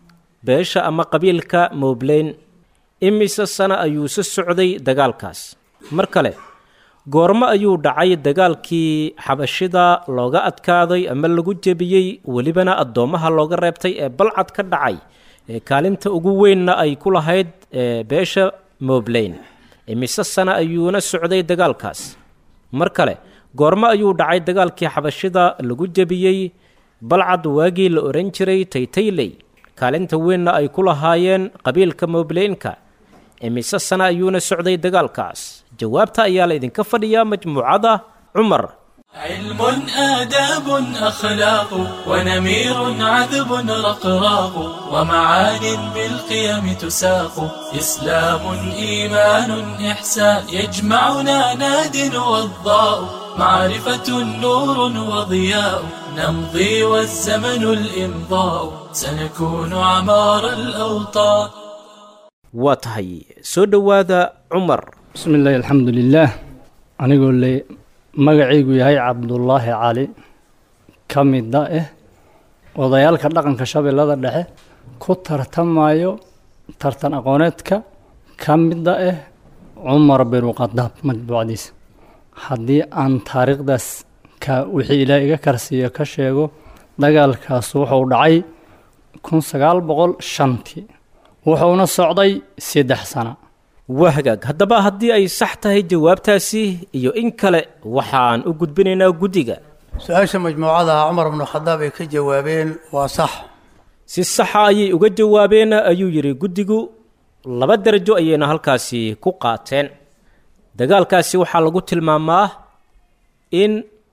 beesha ama qabiilka moobleyn imise sano ayuuse socday dagaalkaas mar kale goormo ayuu dhacay dagaalkii xabashida looga adkaaday ama lagu jebiyey welibana addoommaha looga reebtay ee balcad ka dhacay ee kaalinta ugu weynna ay ku lahayd beesha moobleyn imise sano ayuuna socday dagaalkaas mar kale goormo ayuu dhacay dagaalkii xabashida lagu jebiyey balcad waagii la ohan jiray taytayley kaalinta weynna ay ku lahaayeen qabiilka moobleynka imise sano ayuuna socday dagaalkaas jawaabta ayaa la idinka fadhiyaa majmuucada cumar علم آداب أخلاق ونمير عذب رقراق ومعان بالقيم تساق إسلام إيمان إحسان يجمعنا ناد وضاء معرفة نور وضياء نمضي والزمن الإمضاء سنكون عمار الأوطان waa tahay soo dhowaada cumar bismi illaahi alxamdu lilaah anigoo le magacaygu yahay cabdullaahi cali ka mida ah odayaalka dhaqanka shabeellada dhexe ku tartamayo tartan aqooneedka ka mida ah cumar binu khadaab matbuucdiisa haddii aan taariikhdaas ka wixii ilaah iga karsiiyo ka sheego dagaalkaas wuxuu dhacay kun sagaal boqol shantii wuxuuna socday saddex sano waa hagaag haddaba haddii ay sax tahay jawaabtaasi iyo in kale waxaan u gudbinaynaa guddiga su-aasha majmuucada cumar bnu khadaab ay ka jawaabeen waa sax si saxa ayay uga jawaabeen ayuu yidhi guddigu laba darajo ayayna halkaasi ku qaateen dagaalkaasi waxaa lagu tilmaamaa in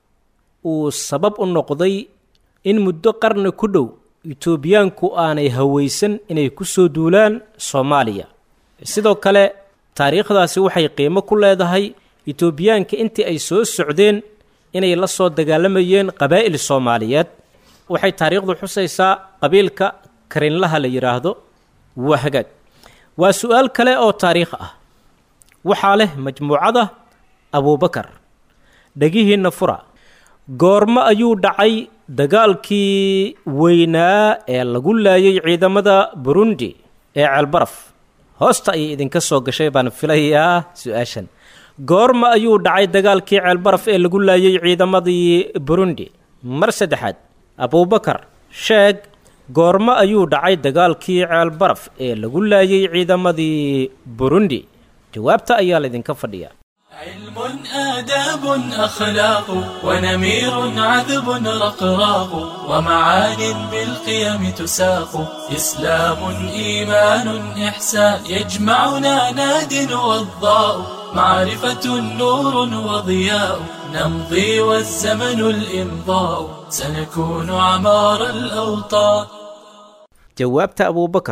uu sabab u noqday in muddo qarni ku dhow etoobiyaanku aanay hawaysan inay ku soo duulaan soomaaliya sidoo kale taariikhdaasi waxay qiimo ku leedahay etoobiyaanka intii ay soo socdeen inay la soo dagaalamayeen qabaa'il soomaaliyeed waxay taariikhdu xusaysaa qabiilka karinlaha la yidhaahdo waa hagaag waa su-aal kale oo taariikh ah waxaa leh majmuucada abuubakar dhegihiinna fura goormo ayuu dhacay dagaalkii weynaa ee lagu laayay ciidamada burundi ee ceelbaraf hoosta ayay idinka soo gashay baan filayaa su-aashan goorma ayuu dhacay dagaalkii ceelbaraf ee lagu laayay ciidamadii burundi mar saddexaad abuubakar sheeg goormo ayuu dhacay dagaalkii ceelbaraf ee lagu laayay ciidamadii burundi jawaabta ayaa laydinka fadhiyaa علم آداب أخلاق ونمير عذب رقراق ومعان بالقيم تساق إسلام إيمان إحسان يجمعنا ناد وضاء معرفة نور وضياء نمضي والزمن الإمضاء سنكون عمار الأوطان jawaabta abuubakar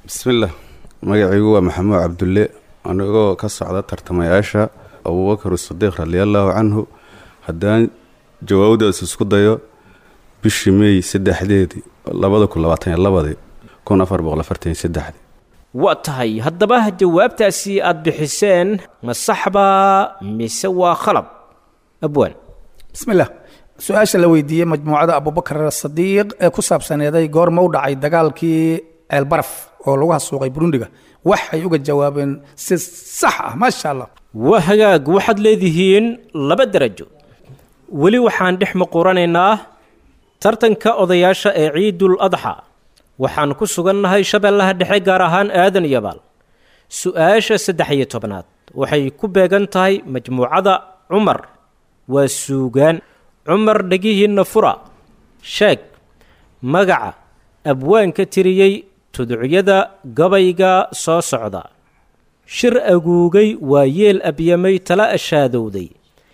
bismillaah magacaygu waa maxamuud cabdulle anigoo ka socda tartamayaasha abuubakar sadiiq radiallaahu canhu haddaan jawaabdaas isku dayo bishii meey saddexdeedii labada kun labaatan iyo labadii kun afar boqol afartan iyo saddexdii waa tahay haddaba jawaabtaasi aad bixiseen ma saxbaa mise waa khalab abwaan bismillaah su-aasha la weydiiyey majmuucada abubakar sadiiq ee ku saabsaneeday goorma u dhacay dagaalkii ceelbaraf oo lagu hasuuqay burundiga waxay uga jawaabeen si sax ah maasha allah waa hagaag waxaad leedihiin laba derajo weli waxaan dhex muquranaynaa tartanka odayaasha ee ciidul adxa waxaan ku sugannahay shabeellaha dhexe gaar ahaan aadan yabaal su-aasha saddex iyo tobnaad waxay ku beegan tahay majmuucada cumar waa suugaan cumar dhegihiinna fura sheeg magaca abwaanka tiriyey tuducyada gabayga soo socda shir aguugay waa yeel abyamay tala ashaadowday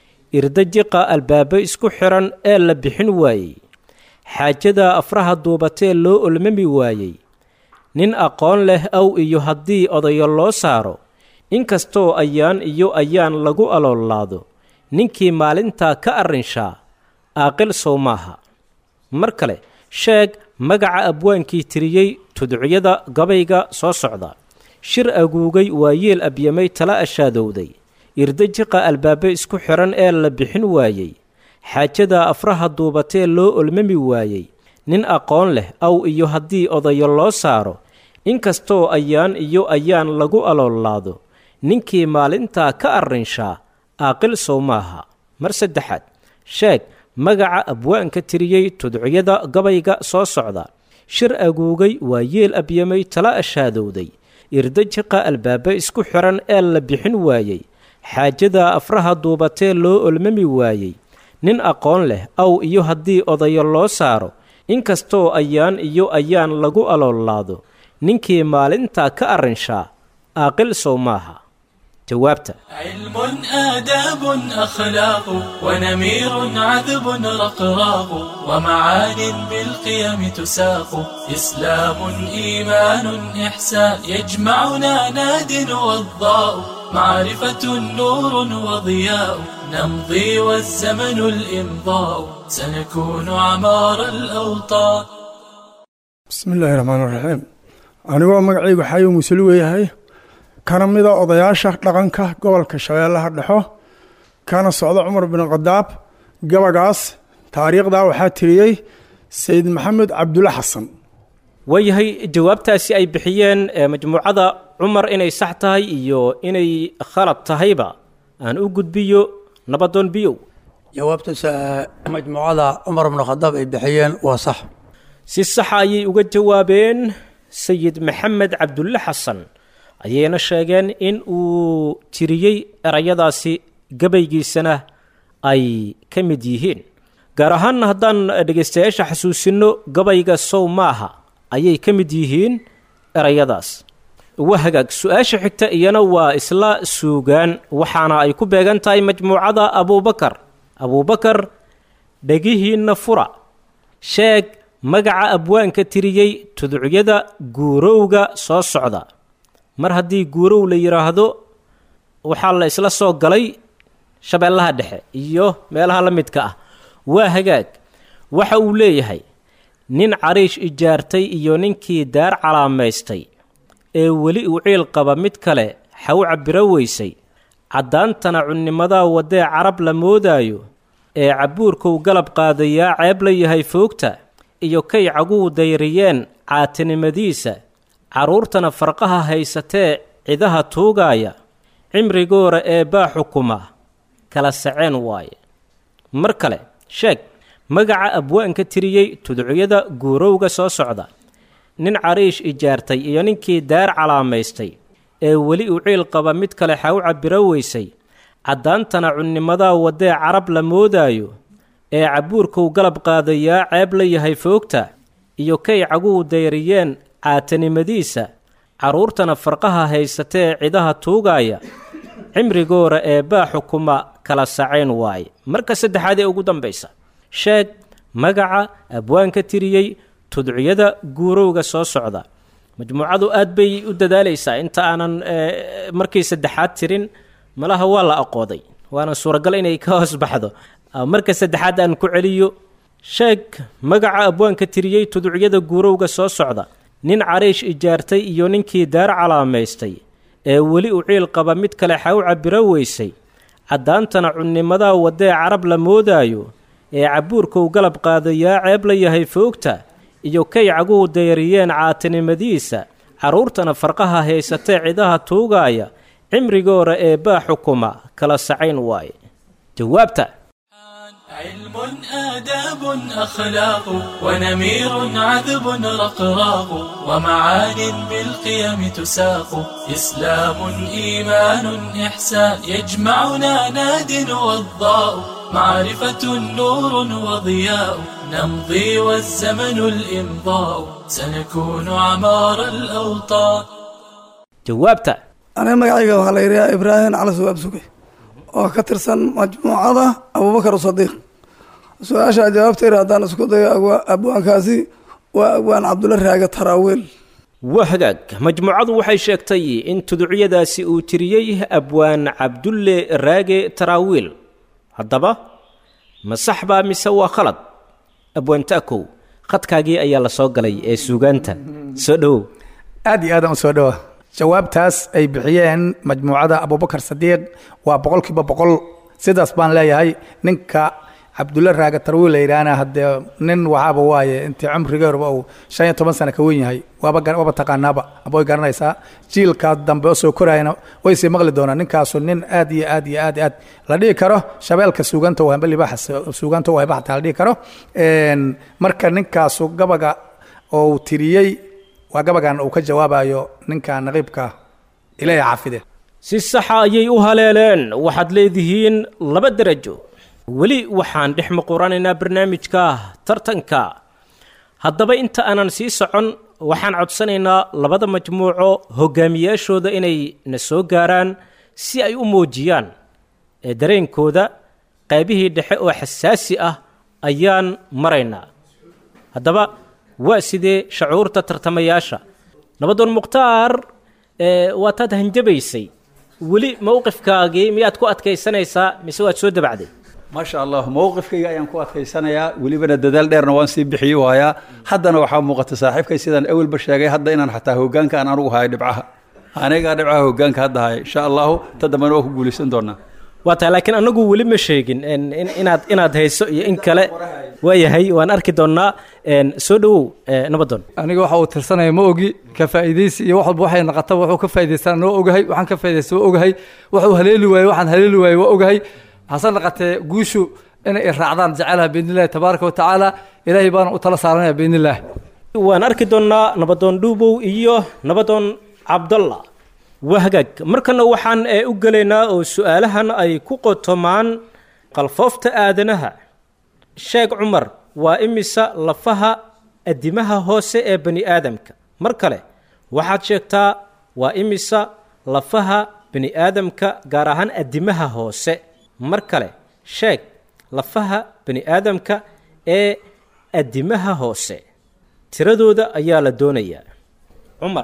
irdajiqa albaabo isku xiran ee la bixin waayey xaajada afraha duubatee loo olmami waayey nin aqoon leh aw iyo haddii odayo loo saaro inkastoo ayaan iyo ayaan lagu aloolaado ninkii maalintaa ka arrinshaa aaqil sow maaha mar kale sheeg magaca abwaankii tiriyey tudcyada gabayga soo socda shir aguugay waa yeel abyamay tala ashaadowday irdajiqa albaabe isku xiran ee la bixin waayey xaajada afraha duubatee loo olmami waayey nin aqoon leh aw iyo haddii odayo loo saaro inkastoo ayaan iyo ayaan lagu aloolaado ninkii maalintaa ka arrinshaa aaqil sow maaha mar saddexaad sheeg magaca abwaanka tiriyey tudcyada gabayga soo socda shir aguugay waa yeel abyamay tala ashaadowday irdajiqa albaabe isku xiran ee la bixin waayey xaajada afraha duubatee loo olmami waayey nin aqoon leh aw iyo haddii odayo loo saaro inkastoo ayaan iyo ayaan lagu aloolaado ninkii maalintaa ka arrinshaa aaqil sow maaha jawaabta علم آداب أخلاق ونمير عذب رقراق ومعان بالقيم تساق إسلام إيمان إحسان يجمعنا ناد والضاء معرفة نور وضياء نمضي والزمن الإمضاء سنكون عمار الأوطان bismi illaahi raxmaan raxiim anigoo magacaygu xayo musuli weeyahay kana mida odayaasha dhaqanka gobolka shabeellaha dhexo kana socda cumar bin khadaab gabagaas taariikhdaa waxaa tiriyey sayid maxamed cabdulle xasan waayahay jawaabtaasi ay bixiyeen ee majmuucada cumar inay sax tahay iyo inay khalad tahayba aan u gudbiyo nabadoon biyow jawaabtaas majmuucada cumar bnu khadaab ay bixiyeen waa sax si saxa ayay uga jawaabeen sayid maxamed cabdulle xasan ayayna sheegeen in uu tiriyey erayadaasi gabaygiisana ay ka mid yihiin gaar ahaanna haddaan dhegaystayaasha xasuusinno gabayga sow maaha ayay ka mid yihiin erayadaas waa hagaag su-aasha xigta iyana waa isla suugaan waxaana ay ku beegan tahay majmuucada abuubakar abuubakar dhegihiinna fura sheeg magaca abwaanka tiriyey tudcyada guurowga soo socda mar haddii guurow la yidhaahdo waxaa la isla soo galay shabeellaha dhexe iyo meelaha la midka ah waa hagaag waxa uu leeyahay nin cariish ijaartay iyo ninkii daar calaamaystay ee weli uu ciil qaba mid kale xaw cabiro weysay caddaantana cunnimadaa waddee carab la moodaayo ee cabbuurkuu galab qaadayaa ceeb la yahay foogta iyo kay caguu dayriyeen caatinimadiisa carruurtana farqaha haysatee cidaha tuugaaya cimrigoora ee baa xukuma kala saceen waaye mar kale sheeg magaca abwaanka tiriyey tudcyada guurowga soo socda nin cariish ijaartay iyo ninkii daar calaamaystay ee weli uu ciil qaba mid kale xaw cabiro weysay caddaantana cunnimadaa waddee carab la moodaayo ee cabbuurkuu galab qaadayaa ceeb la yahay foogta iyo kay caguu dayriyeen caatanimadiisa carruurtana farqaha haysatee cidaha tuugaaya cimrigoora ee baa xukuma kala sacayn waaye marka saddexaad ee ugu dambaysa sheeg magaca abwaanka tiriyey tudciyada guurowga soo socda majmuucadu aad bay u dadaalaysaa inta aanan markii saddexaad tirin malaha waa la aqooday waana suuragal inay ka hoos baxdo marka saddexaad aan ku celiyo sheeg magaca abwaanka tiriyey tuducyada guurowga soo socda nin cariish ijaartay iyo ninkii daar calaamaystay ee weli u ciil qaba mid kale xaw cabiro weysay caddaantana cunnimadaa waddee carab la moodaayo ee cabbuurkau galab qaadayaa ceeb la yahay foogta iyo kay caguhu dayariyeen caatinimadiisa carruurtana farqaha haysatee cidaha tuugaaya cimrigoora ee baa xukuma kala sacayn waaye jawaabta علم آداب أخلاق ونمير عذب رقراق ومعان بالقيم تساق إسلام إيمان إحسان يجمعنا ناد وضاء معرفة نور وضياء نمضي والزمن الإمضاء سنكون عمار الأوطان jawaabta aniga magacayga waxaa la yidhaha ibraahim cali sugaab suge oo ka tirsan majmuucada abubakar sadiiq su-aasha jawaabteeda haddaan isku dayo abwaankaasi waa abwaan cabdulla raage taraawiil waa hagaag majmuucadu waxay sheegtay in tuducyadaasi uu tiriyey abwaan cabdulle raage taraawiil haddaba ma sax baa mise waa khalad abwaan ta'kow khadkaagii ayaa la soo galay ee suugaanta soo dhowow aad iyo aadaan u soo dhowa jawaabtaas ay bixiyeen majmuucada abubakar sadiiq waa boqolkiiba boqol sidaas baan leeyahay ninka cabdulla raaga tarwiil la yidhaahna haddee nin waxaaba waaye intii cumrigeeruba uu shan iyo toban sano ka wen yahay waaba waaba taqaanaaba aba way garanaysaa jiilkaas dambe oo soo korayana way sii maqli doonaan ninkaasu nin aad iyo aad iyo aad iyo aad la dhihi karo shabeelka suuganta wahamba libaaxa suuganta wahamba xataa la dhihi karo marka ninkaasu gabaga oo uu tiriyey waa gabagan uu ka jawaabayo ninka naqiibka ilaahay xaafide si saxa ayay u haleeleen waxaad leedihiin laba derajo weli waxaan dhex muquranaynaa barnaamijka tartanka haddaba inta aanan sii socon waxaan codsanaynaa labada majmuuco hogaamiyaashooda inay na soo gaaraan si ay u muujiyaan ee dareenkooda qaybihii dhexe oo xasaasi ah ayaan maraynaa haddaba waa sidee shacuurta tartamayaasha nabadoon mukhtaar waa taad hanjabaysay weli mowqifkaagii miyaad ku adkaysanaysaa mise waad soo dabacday maasha allah mowqifkayga ayaan ku adkaysanayaa welibana dadaal dheerna waan sii bixiyey waayaa haddana waxaa muuqata saaxiibkay sidaan awalba sheegay hadda inaan xataa hogaanka aan anugu hayo dhibcaha anigaa dhibcaha hogaanka hadda haya insha allahu ta dambena waa ku guulaysan doonaa waa tahay laakiin anagu weli ma sheegin inaad inaad hayso iyo in kale waayahay waan arki doonnaa soo dhowow nabadoon aniga waxa uu tirsanaya ma ogi ka faa'iidaysi iyo wax walba waxay naqataba wuxuu ka faa'idaystaan noo ogahay waxaan ka faa'iidaysta waa ogahay wuxuu haleeli waaye waxaan haleeli waaye waa ogahay hase naqatee guushu inay i raacdaan jecelaha biidnillahi tabaaraka wa tacaala ilaahay baana u tala saaranaya biidnillaah waan arki doonnaa nabadoon dhuubow iyo nabadoon cabdalla waa hagaag markana waxaan u gelaynaa oo su-aalahan ay ku qotomaan qalfoofta aadanaha sheeg cumar waa imisa lafaha adimaha hoose ee bani aadamka mar kale waxaad sheegtaa waa imisa lafaha bani aadamka gaar ahaan adimaha hoose mar kale sheeg lafaha bani aadamka ee adimaha hoose tiradooda ayaa la doonayaa cumar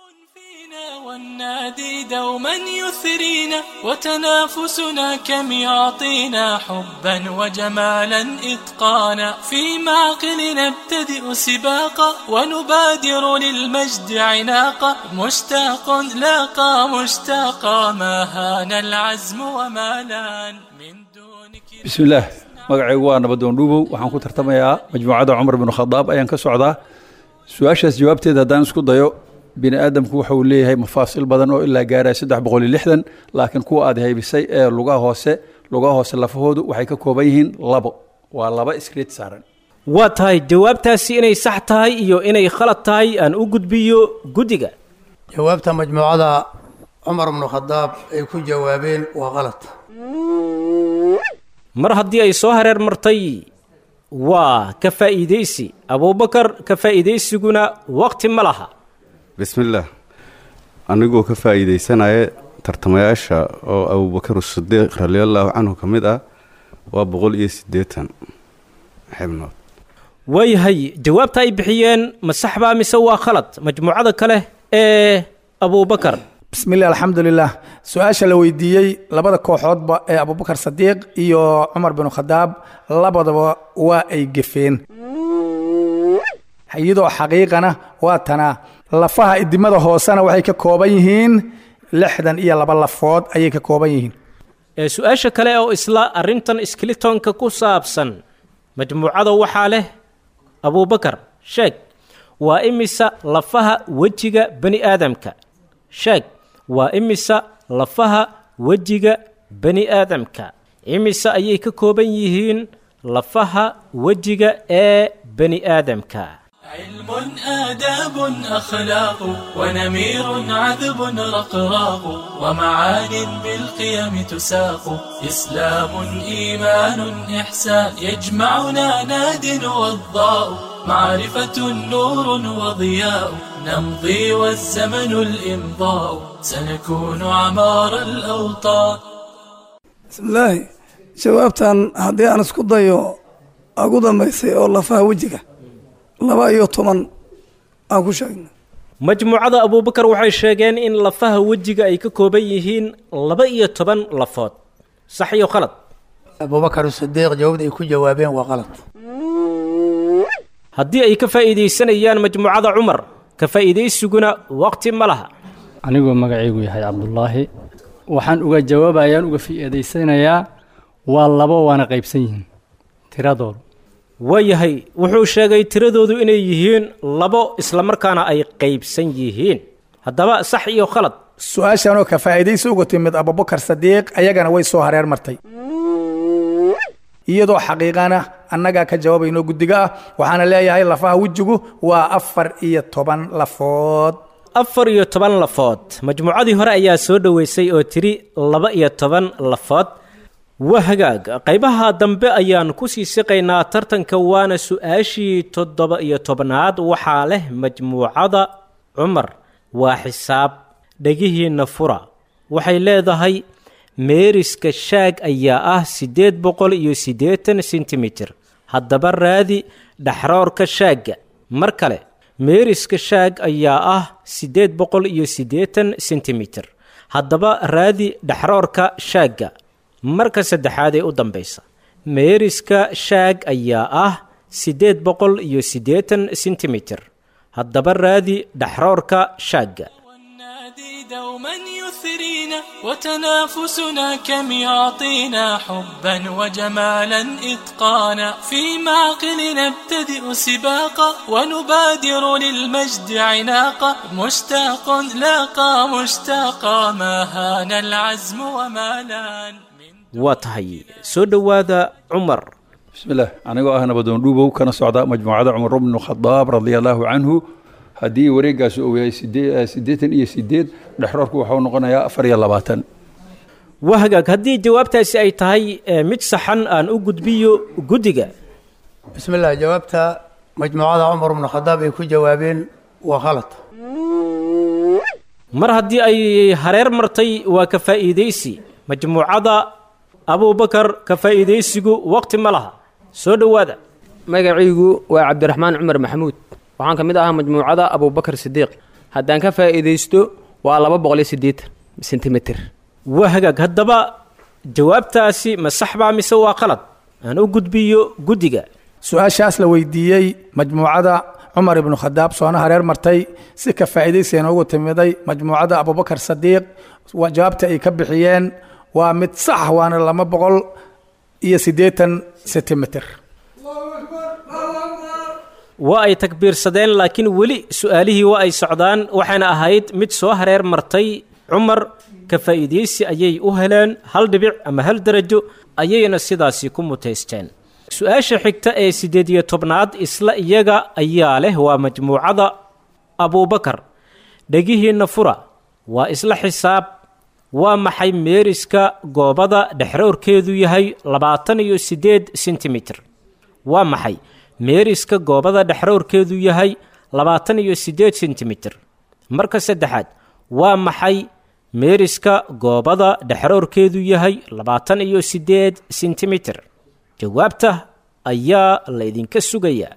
والنادي دوما يثرينا وتنافسنا كم يعطينا حبا وجمالا إتقانا في معقل نبتدئ سباقا ونبادر للمجد عناقا مشتاق لاقى مشتاقا ما هان العزم وما لان من دونك بسم الله magacaygu waa nabadoon dhuubow waxaan ku tartamayaa majmuucadda cumar binu khadaab ayaan ka socdaa su-aashaas jawaabteeda haddaan isku dayo bini aadamku waxa uu leeyahay mafaasil badan oo ilaa gaaraya saddex boqol iyo lixdan laakiin kuwa aad haybisay ee lugaha hoose lugaha hoose lafahoodu waxay ka kooban yihiin labo waa laba iskriit saaran waa tahay jawaabtaasi inay sax tahay iyo inay khalad tahay aan u gudbiyo guddiga jawaabta majmuucada cumar bnu khadaab ay ku jawaabeen waa qalad mar haddii ay soo hareer martay waa ka faa'iidaysi abuubakar ka faa'iidaysiguna waqti ma laha bismillaah anigoo ka faa'iidaysanaya tartamayaasha oo abubakar sidiiq radiallaahu canhu ka mid ah waa boqol iyo siddeetan xibnood waayahay jawaabta ay bixiyeen ma sax baa mise waa khalad majmuucada kale ee abuubakar bismillahi alxamdulilah su-aasha la weydiiyey labada kooxoodba ee abubakar sadiiq iyo cumar binu khadaab labadaba waa ay gefeen iyadoo xaqiiqana waa tanaa lafaha idimada hoosena waxay ka kooban yihiin lixdan iyo laba lafood ayay ka kooban yihiin ee su-aasha kale oo isla arrintan skilitonka ku saabsan majmuucada waxaa leh abuubakar sheeg waa imisa lafaha wejiga bani aadamka sheeg waa imisa lafaha wejiga bani aadamka imise ayay ka kooban yihiin lafaha wejiga ee bani aadamka علم آداب أخلاق ونمير عذب رقراق ومعان بالقيم تساق إسلام إيمان إحسان يجمعنا ناد وضاء معرفة نور وضياء نمضي والزمن الإمضاء سنكون عمار الأوطان bismillaahi jawaabtan haddii aan isku dayo ugu dambaysay oo lafaha wejiga laba iyo toban aan ku sheegna majmuucada abuubakar waxay sheegeen in lafaha wejiga ay ka kooban yihiin laba iyo toban lafood sax iyo khalad abubakar sidiiq jawaabda ay ku jawaabeen waa qalad haddii ay ka faa'iidaysanayaan majmuucada cumar ka faa'iidaysiguna waqti ma laha anigoo magacaygu yahay cabdulaahi waxaan uga jawaabayaan uga fii'adaysanayaa waa labo waana qaybsan yihiin tiradoodu waayahay wuxuu sheegay tiradoodu inay yihiin labo islamarkaana ay qaybsan yihiin haddaba sax iyo khalad su-aashanoo ka faa'iidaysi uga timid abubakar sadiiq ayagana way soo hareer martay iyadoo xaqiiqana annagaa ka jawaabayno guddiga ah waxaana leeyahay lafaha wejigu waa afar iyo toban lafood afar iyo toban lafood majmuucadii hore ayaa soo dhoweysay oo tiri laba iyo toban lafood waa hagaag qaybaha dambe ayaan ku sii siqaynaa tartanka waana su-aashii toddoba iyo tobnaad waxaa leh majmuucada cumar waa xisaab dhegihiinna fura waxay leedahay meeriska shaag ayaa ah siddeed boqol iyo siddeetan sentimitir haddaba raadi dhaxroorka shaagga mar kale meeriska shaag ayaa ah siddeed boqol iyo siddeetan sentimitir haddaba raadi dhaxroorka shaagga marka saddexaad ee u dambaysa meeriska shaag ayaa ah siddeed boqol iyo siddeetan sentimitir haddaba raadi dhaxroorka shaagga دوما يثرينا وتنافسنا كم يعطينا حبا وجمالا إتقانا في معقل نبتدئ سباقا ونبادر للمجد عناقا مشتاق لاقى مشتاقا ما هان العزم وما لان waa tahay soo dhowaada cumar bismillaah anigoo ah nabadoon dhuubow kana socda majmuucada cumar bnu khadaab radia allaahu canhu haddii wareegaasi uu yahay sidee- siddeetan iyo sideed dhexroorku waxau noqonayaa afar iyo labaatan waa hagaag haddii jawaabtaasi ay tahay eh, mid saxan aan u gudbiyo guddiga bismi illah jawaabta majmuucada cumar bnu khadaab ay ku jawaabeen waa khalad mar haddii ay hareer martay waa ka faa'iidaysi majmuucada abubakar ka faa'iidaysigu waqti ma laha soo dhowaada magacaygu waa cabdiraxmaan cumar maxamuud waxaan ka mid ahaa majmuucada abubakar sidiiq haddaan ka faa'iidaysto waa laba boqol iyo siddeetan sentimitir waa hagaag haddaba jawaabtaasi ma sax baa mise waa qalad aan u gudbiyo guddiga su-aashaas la weydiiyey majmuucada cumar ibnu khadaab soona hareer martay si ka faa'iidaysigan ugu timiday majmuucada abubakar sadiiq wa- jawaabta ay ka bixiyeen waa mid sax waana laba boqol iyo siddeetan sentimitir waa ay takbiirsadeen laakiin weli su-aalihii waa ay socdaan waxayna ahayd mid soo hareer martay cumar ka faa'iidaysi ayay u heleen hal dhibic ama hal darajo ayayna sidaasi ku mutaysteen su-aasha xigta ee siddeed iyo tobnaad isla iyaga ayaa leh waa majmuucada abuubakar dhegihiinna fura waa isla xisaab waa maxay meeriska goobada dhexroorkeedu yahay labaatan iyo siddeed sentimitir waa maxay meeriska goobada dhexroorkeedu yahay labaatan iyo siddeed sentimitir marka saddexaad waa maxay meeriska goobada dhexroorkeedu yahay labaatan iyo siddeed sentimitir jawaabta ayaa laydinka sugayaa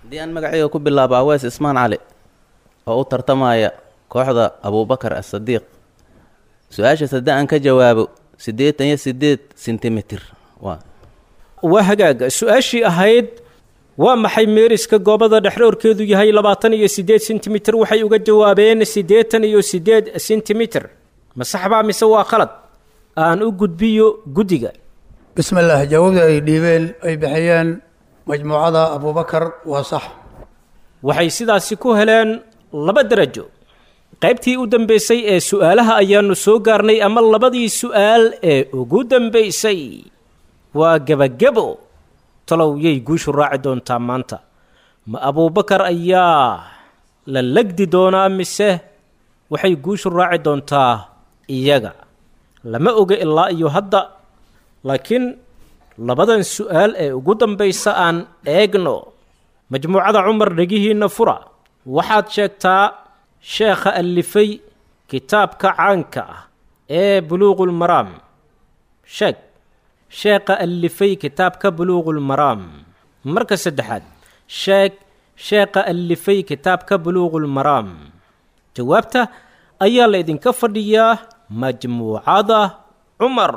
haddii aan magacayga ku bilaabo awees ismaan cali oo u tartamaya kooxda abuubakar asadiiq su-aashaas haddii aan ka jawaabo siddeetan iyo siddeed sentimitir waa waa hagaag su-aashii ahayd waa maxay meeriska goobada dhexroorkeedu yahay labaatan iyo siddeed sentimitir waxay uga jawaabeen siddeetan iyo siddeed sentimitir ma saxbaa mise waa khalad aan u gudbiyo guddiga bismillaah jawaabda ay dhiibeen ay bixiyeen majmuucada abuubakar waa sax waxay sidaasi ku heleen laba darajo qaybtii u dambaysay ee su-aalaha ayaannu soo gaarnay ama labadii su-aal ee ugu dambaysay waa gebagebo talow yay guushu raaci doontaa maanta ma abuubakar ayaa la legdi doonaa mise waxay guushu raaci doontaa iyaga lama oga ilaa iyo hadda laakiin labadan su-aal ee ugu dambaysa aan eegno majmuucada cumar dhegihiinna fura waxaad sheegtaa sheekha allifay kitaabka caanka ah ee buluuqulmaraam sheeg sheekha allifay kitaabka buluuqulmaraam marka saddexaad sheeg sheekha allifay kitaabka buluuqulmaraam jawaabta ayaa la idinka fadhiyaa majmuucada cumar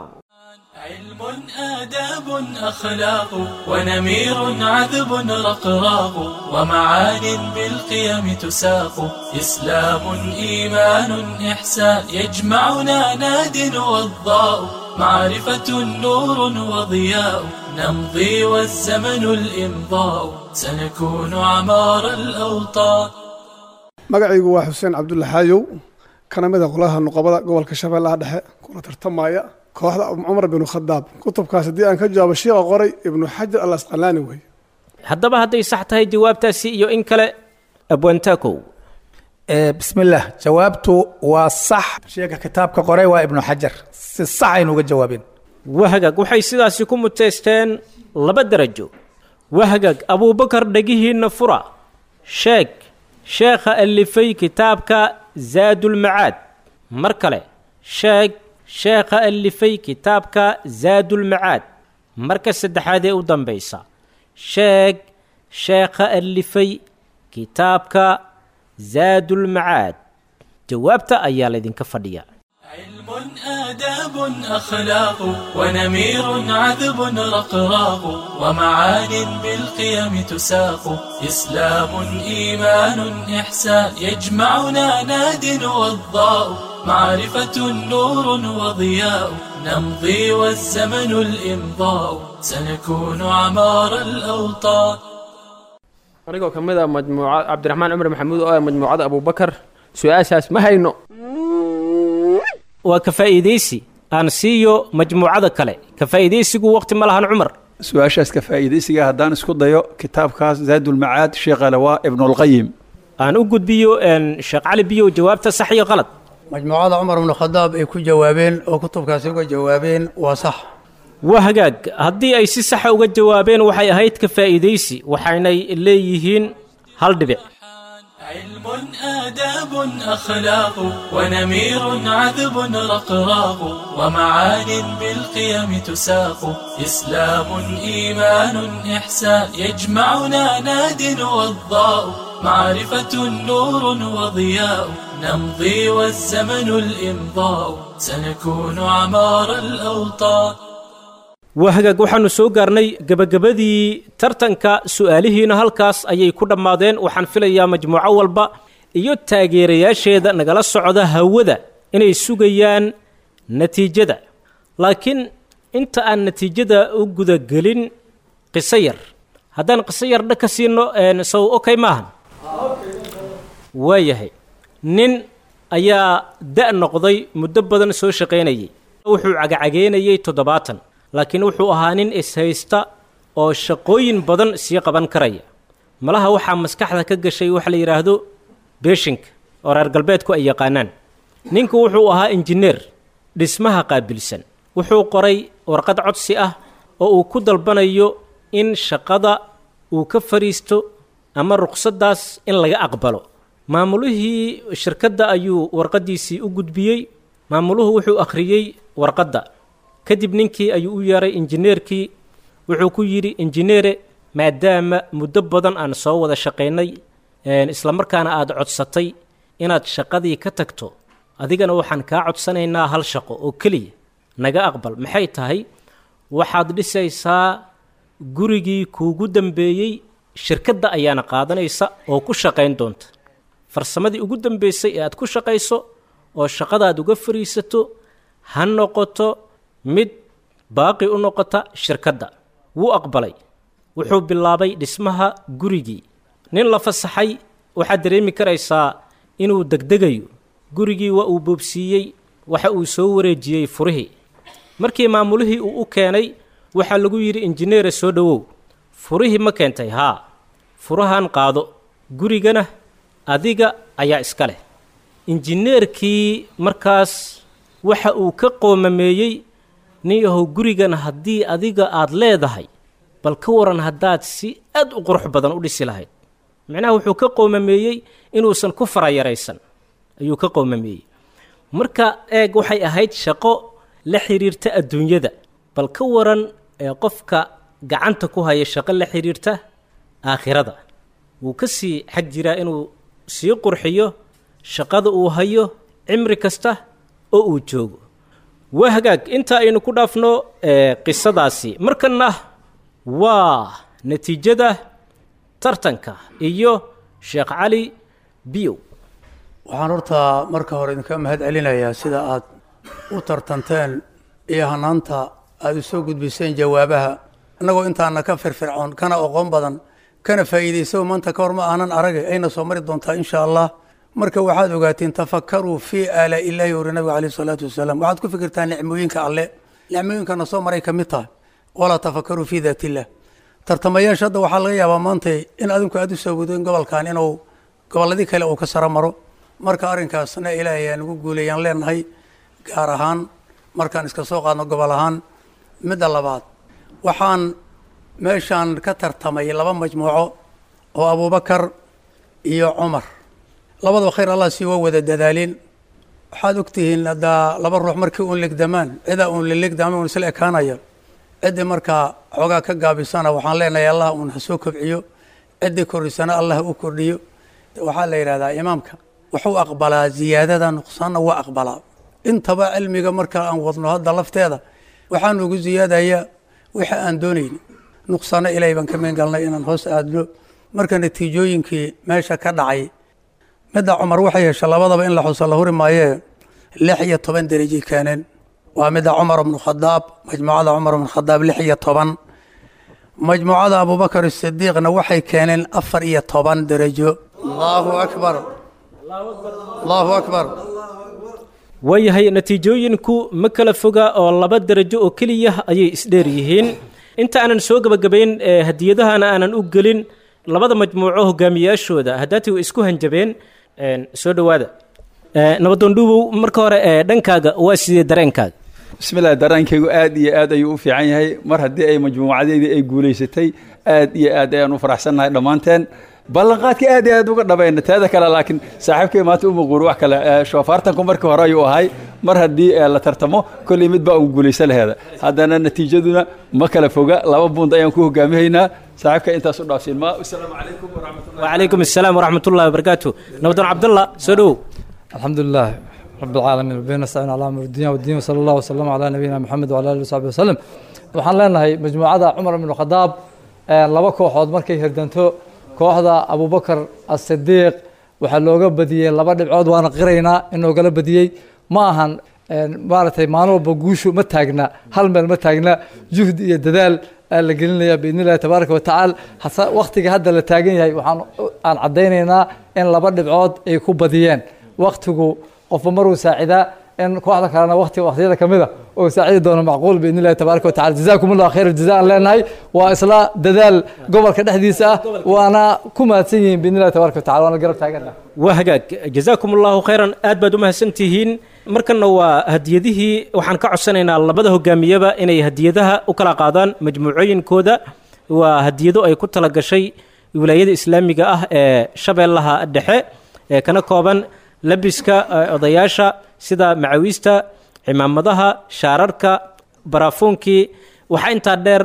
علم آداب أخلاق ونمير عذب رقراق ومعان بالقيم تساق إسلام إيمان إحسان يجمعنا ناد والضاء معرفة نور وضياء نمضي والزمن الإمضاء سنكون عمار الأوطان magacaygu waa xuseen cabdulla xaayow kana mid a qolaha nuqabada gobolka shabeellaha dhexe kuna tartamaya kooxda cumar binu khadaab kutubkaas haddii aan ka jawaabo shiiqa qoray ibnu xajar al asqalaani wey haddaba hadday sax tahay jawaabtaasi iyo in kale abwantaakow bismillaah jawaabtu waa sax sheega kitaabka qoray waa ibnu xajar si sax aynu uga jawaabeen wahagaag waxay sidaasi ku muteysteen laba darajo wahagaag abuubakar dhegihiinna fura sheeg sheekha allifay kitaabka zaadulmacaad mar kale sheeg sheekha allifay kitaabka zaadulmacaad marka saddexaad ee u dambaysa sheeg sheekha allifay kitaabka zaadulmacaad jawaabta ayaa laydinka fadhiya آداب أخلاق ونمير عذب رقراق ومعان بالقيم تساق إسلام إيمان إحسان يجمعنا ناد والضاء معرفة نور وضياء نمضي والزمن الإمضاء سنكون عمار الأوطان anigoo ka mid a majmuuca cabdiraxmaan cumar maxamuud oo ah majmuucada abuubakar su-aashaas ma hayno waa ka faa'iidaysi aan siiyo majmuucada kale ka faa'iidaysigu waqti ma lahan cumar su-aashaas ka faa'iidaysiga haddaan isku dayo kitaabkaas zaadulmacaad sheekha lawaa ibnulqayim aan u gudbiyo sheekh cali biyow jawaabta sax iyo qalad majmuucada cumar bnu khadaab ay ku jawaabeen oo kutubkaasi uga jawaabeen waa sax waa hagaag haddii ay si saxa uga jawaabeen waxay ahayd ka faa'iidaysi waxaynay leeyihiin hal dhibic علم آداب أخلاق ونمير عذب رقراق ومعان بالقيم تساق إسلام إيمان إحسان يجمعنا ناد والضاء معرفة نور وضياء نمضي والزمن الإمضاء سنكون عمار الأوطان waa hagaag waxaannu soo gaarnay gebagabadii tartanka su-aalihiina halkaas ayay ku dhammaadeen waxaan filayaa majmuuco walba iyo taageerayaasheeda nagala socda hawada inay sugayaan natiijada laakiin inta aan natiijada u gudagelin qiso yar haddaan qiso yar dha ka siino sow okay maahan waayahay nin ayaa da' noqday muddo badan soo shaqaynayay wuxuu cagacageynayay toddobaatan laakiin wuxuu ahaa nin ishaysta oo shaqooyin badan sii qaban karaya malaha waxaa maskaxda ka gashay waxa la yidhaahdo beeshinka oo reer galbeedku ay yaqaanaan ninku wuxuu ahaa injineer dhismaha qaabilsan wuxuu qoray warqad codsi ah oo uu ku dalbanayo in shaqada uu ka fadhiisto ama ruqsaddaas in laga aqbalo maamulihii shirkadda ayuu warqaddiisii u gudbiyey maamuluhu wuxuu akhriyey warqadda kadib ninkii ayuu u yeeray injineerkii wuxuu ku yidhi injineere maadaama muddo badan aan soo wada shaqaynay isla markaana aada codsatay inaad shaqadii ka tagto adigana waxaan kaa codsanaynaa hal shaqo oo keliya naga aqbal maxay tahay waxaad dhisaysaa gurigii kuugu dambeeyey shirkadda ayaana qaadanaysa oo ku shaqayn doonta farsamadii ugu dambeysay ee aad ku shaqayso oo shaqadaad uga fariisato ha noqoto mid baaqi u noqota shirkadda wuu aqbalay wuxuu bilaabay dhismaha gurigii nin la fasaxay waxaad dareemi karaysaa inuu degdegayo gurigii waa uu boobsiiyey waxa uu soo wareejiyey furihii markii maamulihii uu u keenay waxaa lagu yidhi injineere soo dhowow furihii ma keentay haa furahan qaado gurigana adiga ayaa iska leh injineerkii markaas waxa uu ka qoomameeyey nin yahow gurigan haddii adiga aada leedahay bal ka waran haddaad si aad u qurux badan u dhisi lahayd micnaha wuxuu ka qoomameeyey inuusan ku farayaraysan ayuu ka qoomameeyey marka eeg waxay ahayd shaqo la xiriirta adduunyada bal ka waran ee qofka gacanta ku haya shaqo la xiriirta aakhirada wuu ka sii xag jiraa inuu sii qurxiyo shaqada uu hayo cimri kasta oo uu joogo waa hagaag inta aynu ku dhaafno qisadaasi markanna waa natiijada tartanka iyo sheekh cali biyow waxaan horta marka hore idinka mahad celinayaa sida aad u tartanteen iyo hanaanta aada u soo gudbiseen jawaabaha innagoo intaana ka firfircoon kana oqoon badan kana faa'iidayso maanta ka hor ma aanan aragay ayna soo mari doontaa insha allah marka waxaad ogaatiin tafakaruu fii aalaa illaahi uri nabiga caleyh isalaatu wasalaam waxaad ku fikirtaa nicmooyinka alle nicmooyinkana soo maray ka mid tahay walaa tafakaruu fii daat illah tartamayaasha hadda waxaa laga yaabaa maantay in adinku aada u soo wadeen gobolkan inuu gobolladii kale uu ka saro maro marka arrinkaasna ilaahay aan ugu guulayaan leenahay gaar ahaan markaan iska soo qaadno gobol ahaan midda labaad waxaan meeshaan ka tartamay laba majmuuco oo abuubakar iyo cumar labadaba khayr allah sii waa wada dadaalin waxaad ogtihiin haddaa laba ruux markii uun legdamaan cidaa uun la legdaama uun isla ekaanaya ciddii markaa xoogaa ka gaabisana waxaan leenahay allah uun ha soo kobciyo ciddii korrisana allah ha u kordhiyo waxaa la yidhahdaa imaamka wuxuu aqbalaa ziyaadada nuqsaanna waa aqbalaa intaba cilmiga marka aan wadno hadda lafteeda waxaa nugu ziyaadaya wixii aan doonayni nuqsaano ilaahay baan ka meen galnay inaan hoos aadno marka natiijooyinkii meesha ka dhacay midda cumar waxay hesha labadaba in la xuso la huri maayee lix iyo toban derajay keeneen waa midda cumar bnu khadaab majmuucada cumar bnu khadaab lix iyo toban majmuucada abubakar sidiiqna waxay keeneen afar iyo toban derajo allahu akbar allahu akbar waayahay natiijooyinku ma kala foga oo laba derajo oo keliya ayay isdheer yihiin inta aanan soo gebagabayn ee hadiyadahana aanan u gelin labada majmuuco hogaamiyaashooda haddaati way isku hanjabeen soo dhowaada nabadoondhuubow marka hore ee dhankaaga waa sidee dareenkaaga bismillaah daraankaygu aad iyo aad ayuu u fiican yahay mar haddii ay majmuucadeydii ay guulaysatay aad iyo aad ayaan u faraxsannahay dhammaanteen ballanqaadka aad iyo aad uga dhabayna teeda kale laakiin saaxiibkay maanta uma quuri wax kale shoofaartanku markii hore ayuu ahay mar haddii la tartamo kolley mid baa ugu guulaysa laheeda haddana natiijaduna ma kala foga laba buund ayaan ku hogaamihaynaa saaxiibka intaas u dhaafsiin ma asalaamu calaykum waraxmatullahi wacalaykum asalaam waraxmat ullahi wabarakaatu nabadoon cabdallah soo dhowow الحمد لله رب العالمين وبين نستعين على امر الدنيا والدين وصلى الله وسلم على نبينا محمد وعلى اله وصحبه وسلم waxaan leenahay majmuucada cumar ibnu khadaab laba kooxood markay hirdanto kooxda abubakar asidiiq waxaa looga badiyey laba dhibcood waana qiraynaa in loogala badiyey ma ahan maaragtay maalin walba guushu ma taagna hal meel ma taagna juhdi iyo dadaal aa la gelinaya biidn illahi tabaaraka watacaala hase waktiga hadda la taagan yahay waxaan aan caddaynaynaa in laba dhibcood ay ku badiyeen waktigu qofba maruu saacidaa in kooxda kalena waqti waqtiyada ka mid a oo saacidi doono macquul biidn illahi tabaaraka watacala jazaakum allahu khayr jaza aan leenahay waa isla dadaal gobolka dhexdiisa ah waana ku mahadsan yihiin biidn illahi tabaaraka watacala waana garab taagana waa hagaag jazaakum allahu khayran aad baad u mahadsan tihiin markanna waa hadiyadihii waxaan ka codsanaynaa labada hogaamiyaba inay hadiyadaha u kala qaadaan majmuucooyinkooda waa hadiyado ay ku tala gashay wilaayada islaamiga ah ee shabeellaha dhexe ee kana kooban labiska odayaasha sida macawiista cimaamadaha shaararka baraafuunkii waxaa intaa dheer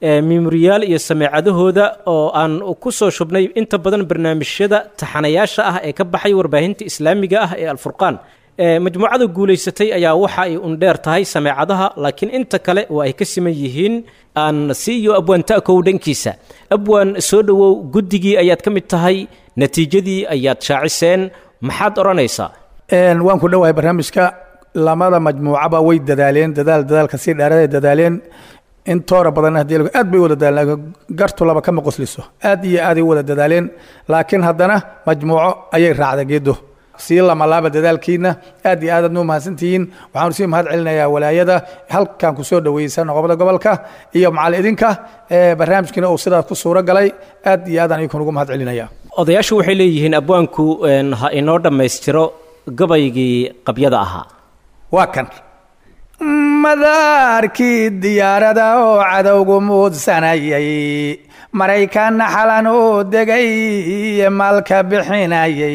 mimoriyaal iyo sameecadahooda oo aan ku soo shubnay inta badan barnaamijyada taxanayaasha ah ee ka baxay warbaahinta islaamiga ah ee alfurqaan majmuucada guulaysatay ayaa waxa ay undheer tahay sameecadaha laakiin inta kale waa ay ka siman yihiin aan siiyo abwaan ta'kow dhankiisa abwaan soo dhowow guddigii ayaad ka mid tahay natiijadii ayaad shaaciseen maxaad odhanaysaa waan ku dhowahay barnaamijka lamada majmuucaba way dadaaleen dadaal dadaalka sii dheeraday dadaaleen intoora badan haddii aad bay wada dadaaleen gartu laba kama qosliso aad iyo aaday u wada dadaaleen laakiin haddana majmuuco ayay raacda geedo sii lamalaaba dadaalkiina aad iyo aad aad nuu mahadsantihiin waxaanu sii mahad celinayaa walaayada halkan ku soo dhaweeysa noqobada gobolka iyo macal idinka barnaamijkiina uu sidaas ku suuro galay aad iyo aad aan idinkun ugu mahad celinaya odayaashu waxay leeyihiin abwaanku ha inoo dhammaystiro gabaygii qabyada ahaa waa kan madaarkii diyaarada oo cadowgu muudsanayay maraykanna xalan uu degay maalka bixinayay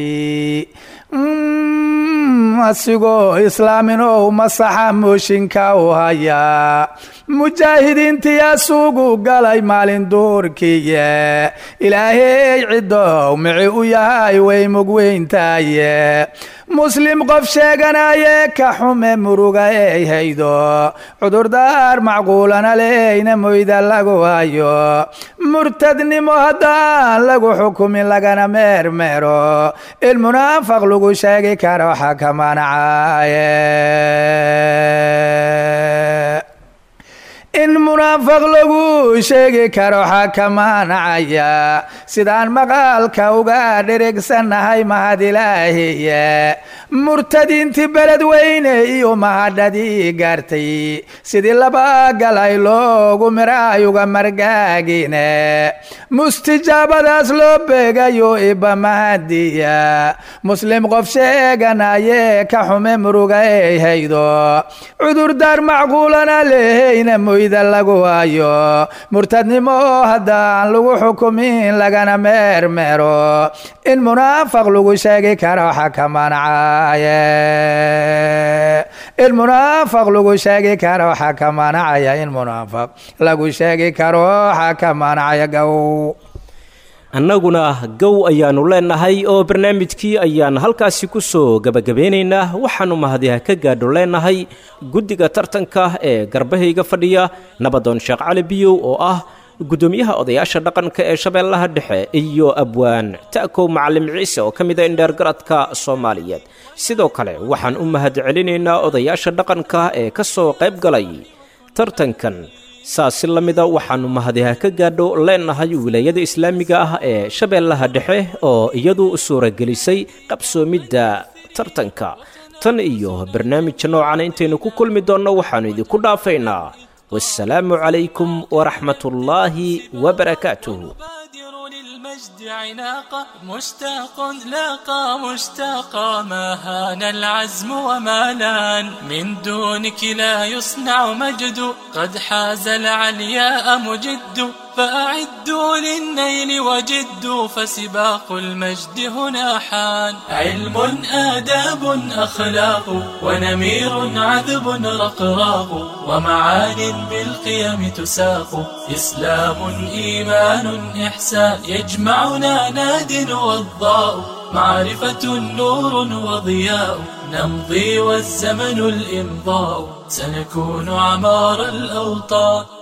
asigoo islaaminow masaxa mooshinka u hayaa mujaahidiintiyaa suugu galay maalin duurkiye ilaahey ciddow mici u yahay way mugweyntaaye muslim qof sheeganaye ka xume muruga ey haydo cudurdaar macquulana leyna moyda lagu hayo murtadnimo haddaan lagu xukumin lagana meermeero ilmunaafaq lagu sheegi karo xakamanacaaye in munaafaq lagu sheegi karo xakamanacaya sidaan maqaalka uga dherigsannahay mahad ilaahiye murtadiintii beled weyne iyo mahadhadii gaartay sidii laba galay loogu miraayuga margaagine mustijaabadaas loo beegayo iba mahadiya muslim qof sheeganaye ka xume muruga ey haydo cudurdaar macquulana leheyna moyda lagu hayo murtadnimo haddaan lagu xukumin lagana meermeero in munaafaq lagu sheegi karo xakamanacaaye in munaafaq lagu sheegi karo xakamanacaya in munaafaq lagu sheegi karo xakamanacaya gow annaguna gow ayaannu leennahay oo barnaamijkii ayaan halkaasi ku soo gebagabeynaynaa waxaannu mahadiha ka gaadho leennahay guddiga tartanka ee garbahayga fadhiya nabadoon sheekh cali biyow oo ah guddoomiyaha odayaasha dhaqanka ee shabeellaha dhexe iyo abwaan ta'kow macalim ciise oo ka mida indheergaradka soomaaliyeed sidoo kale waxaan u mahad celinaynaa odayaasha dhaqanka ee ka soo qayb galay tartankan saasi la mida waxaannu mahadiha ka gaadho leennahay wilaayada islaamiga ah ee shabeellaha dhexe oo iyadu suuragelisay qabsoomidda tartanka tan iyo barnaamijka noocana intaynu ku kulmi doonno waxaannu idinku dhaafaynaa والسلام عليكم ورحمة الله وبركاته المجد عناقة مشتاق لاقى مشتاقا ما هان العزم وما لان من دونك لا يصنع مجد قد حاز العلياء مجد فأعدوا للنيل وجدوا فسباق المجد هنا حان علم آداب أخلاق ونمير عذب رقراق ومعان بالقيم تساق إسلام إيمان إحسان يجمعنا ناد والضاء معرفة نور وضياء نمضي والزمن الإمضاء سنكون عمار الأوطان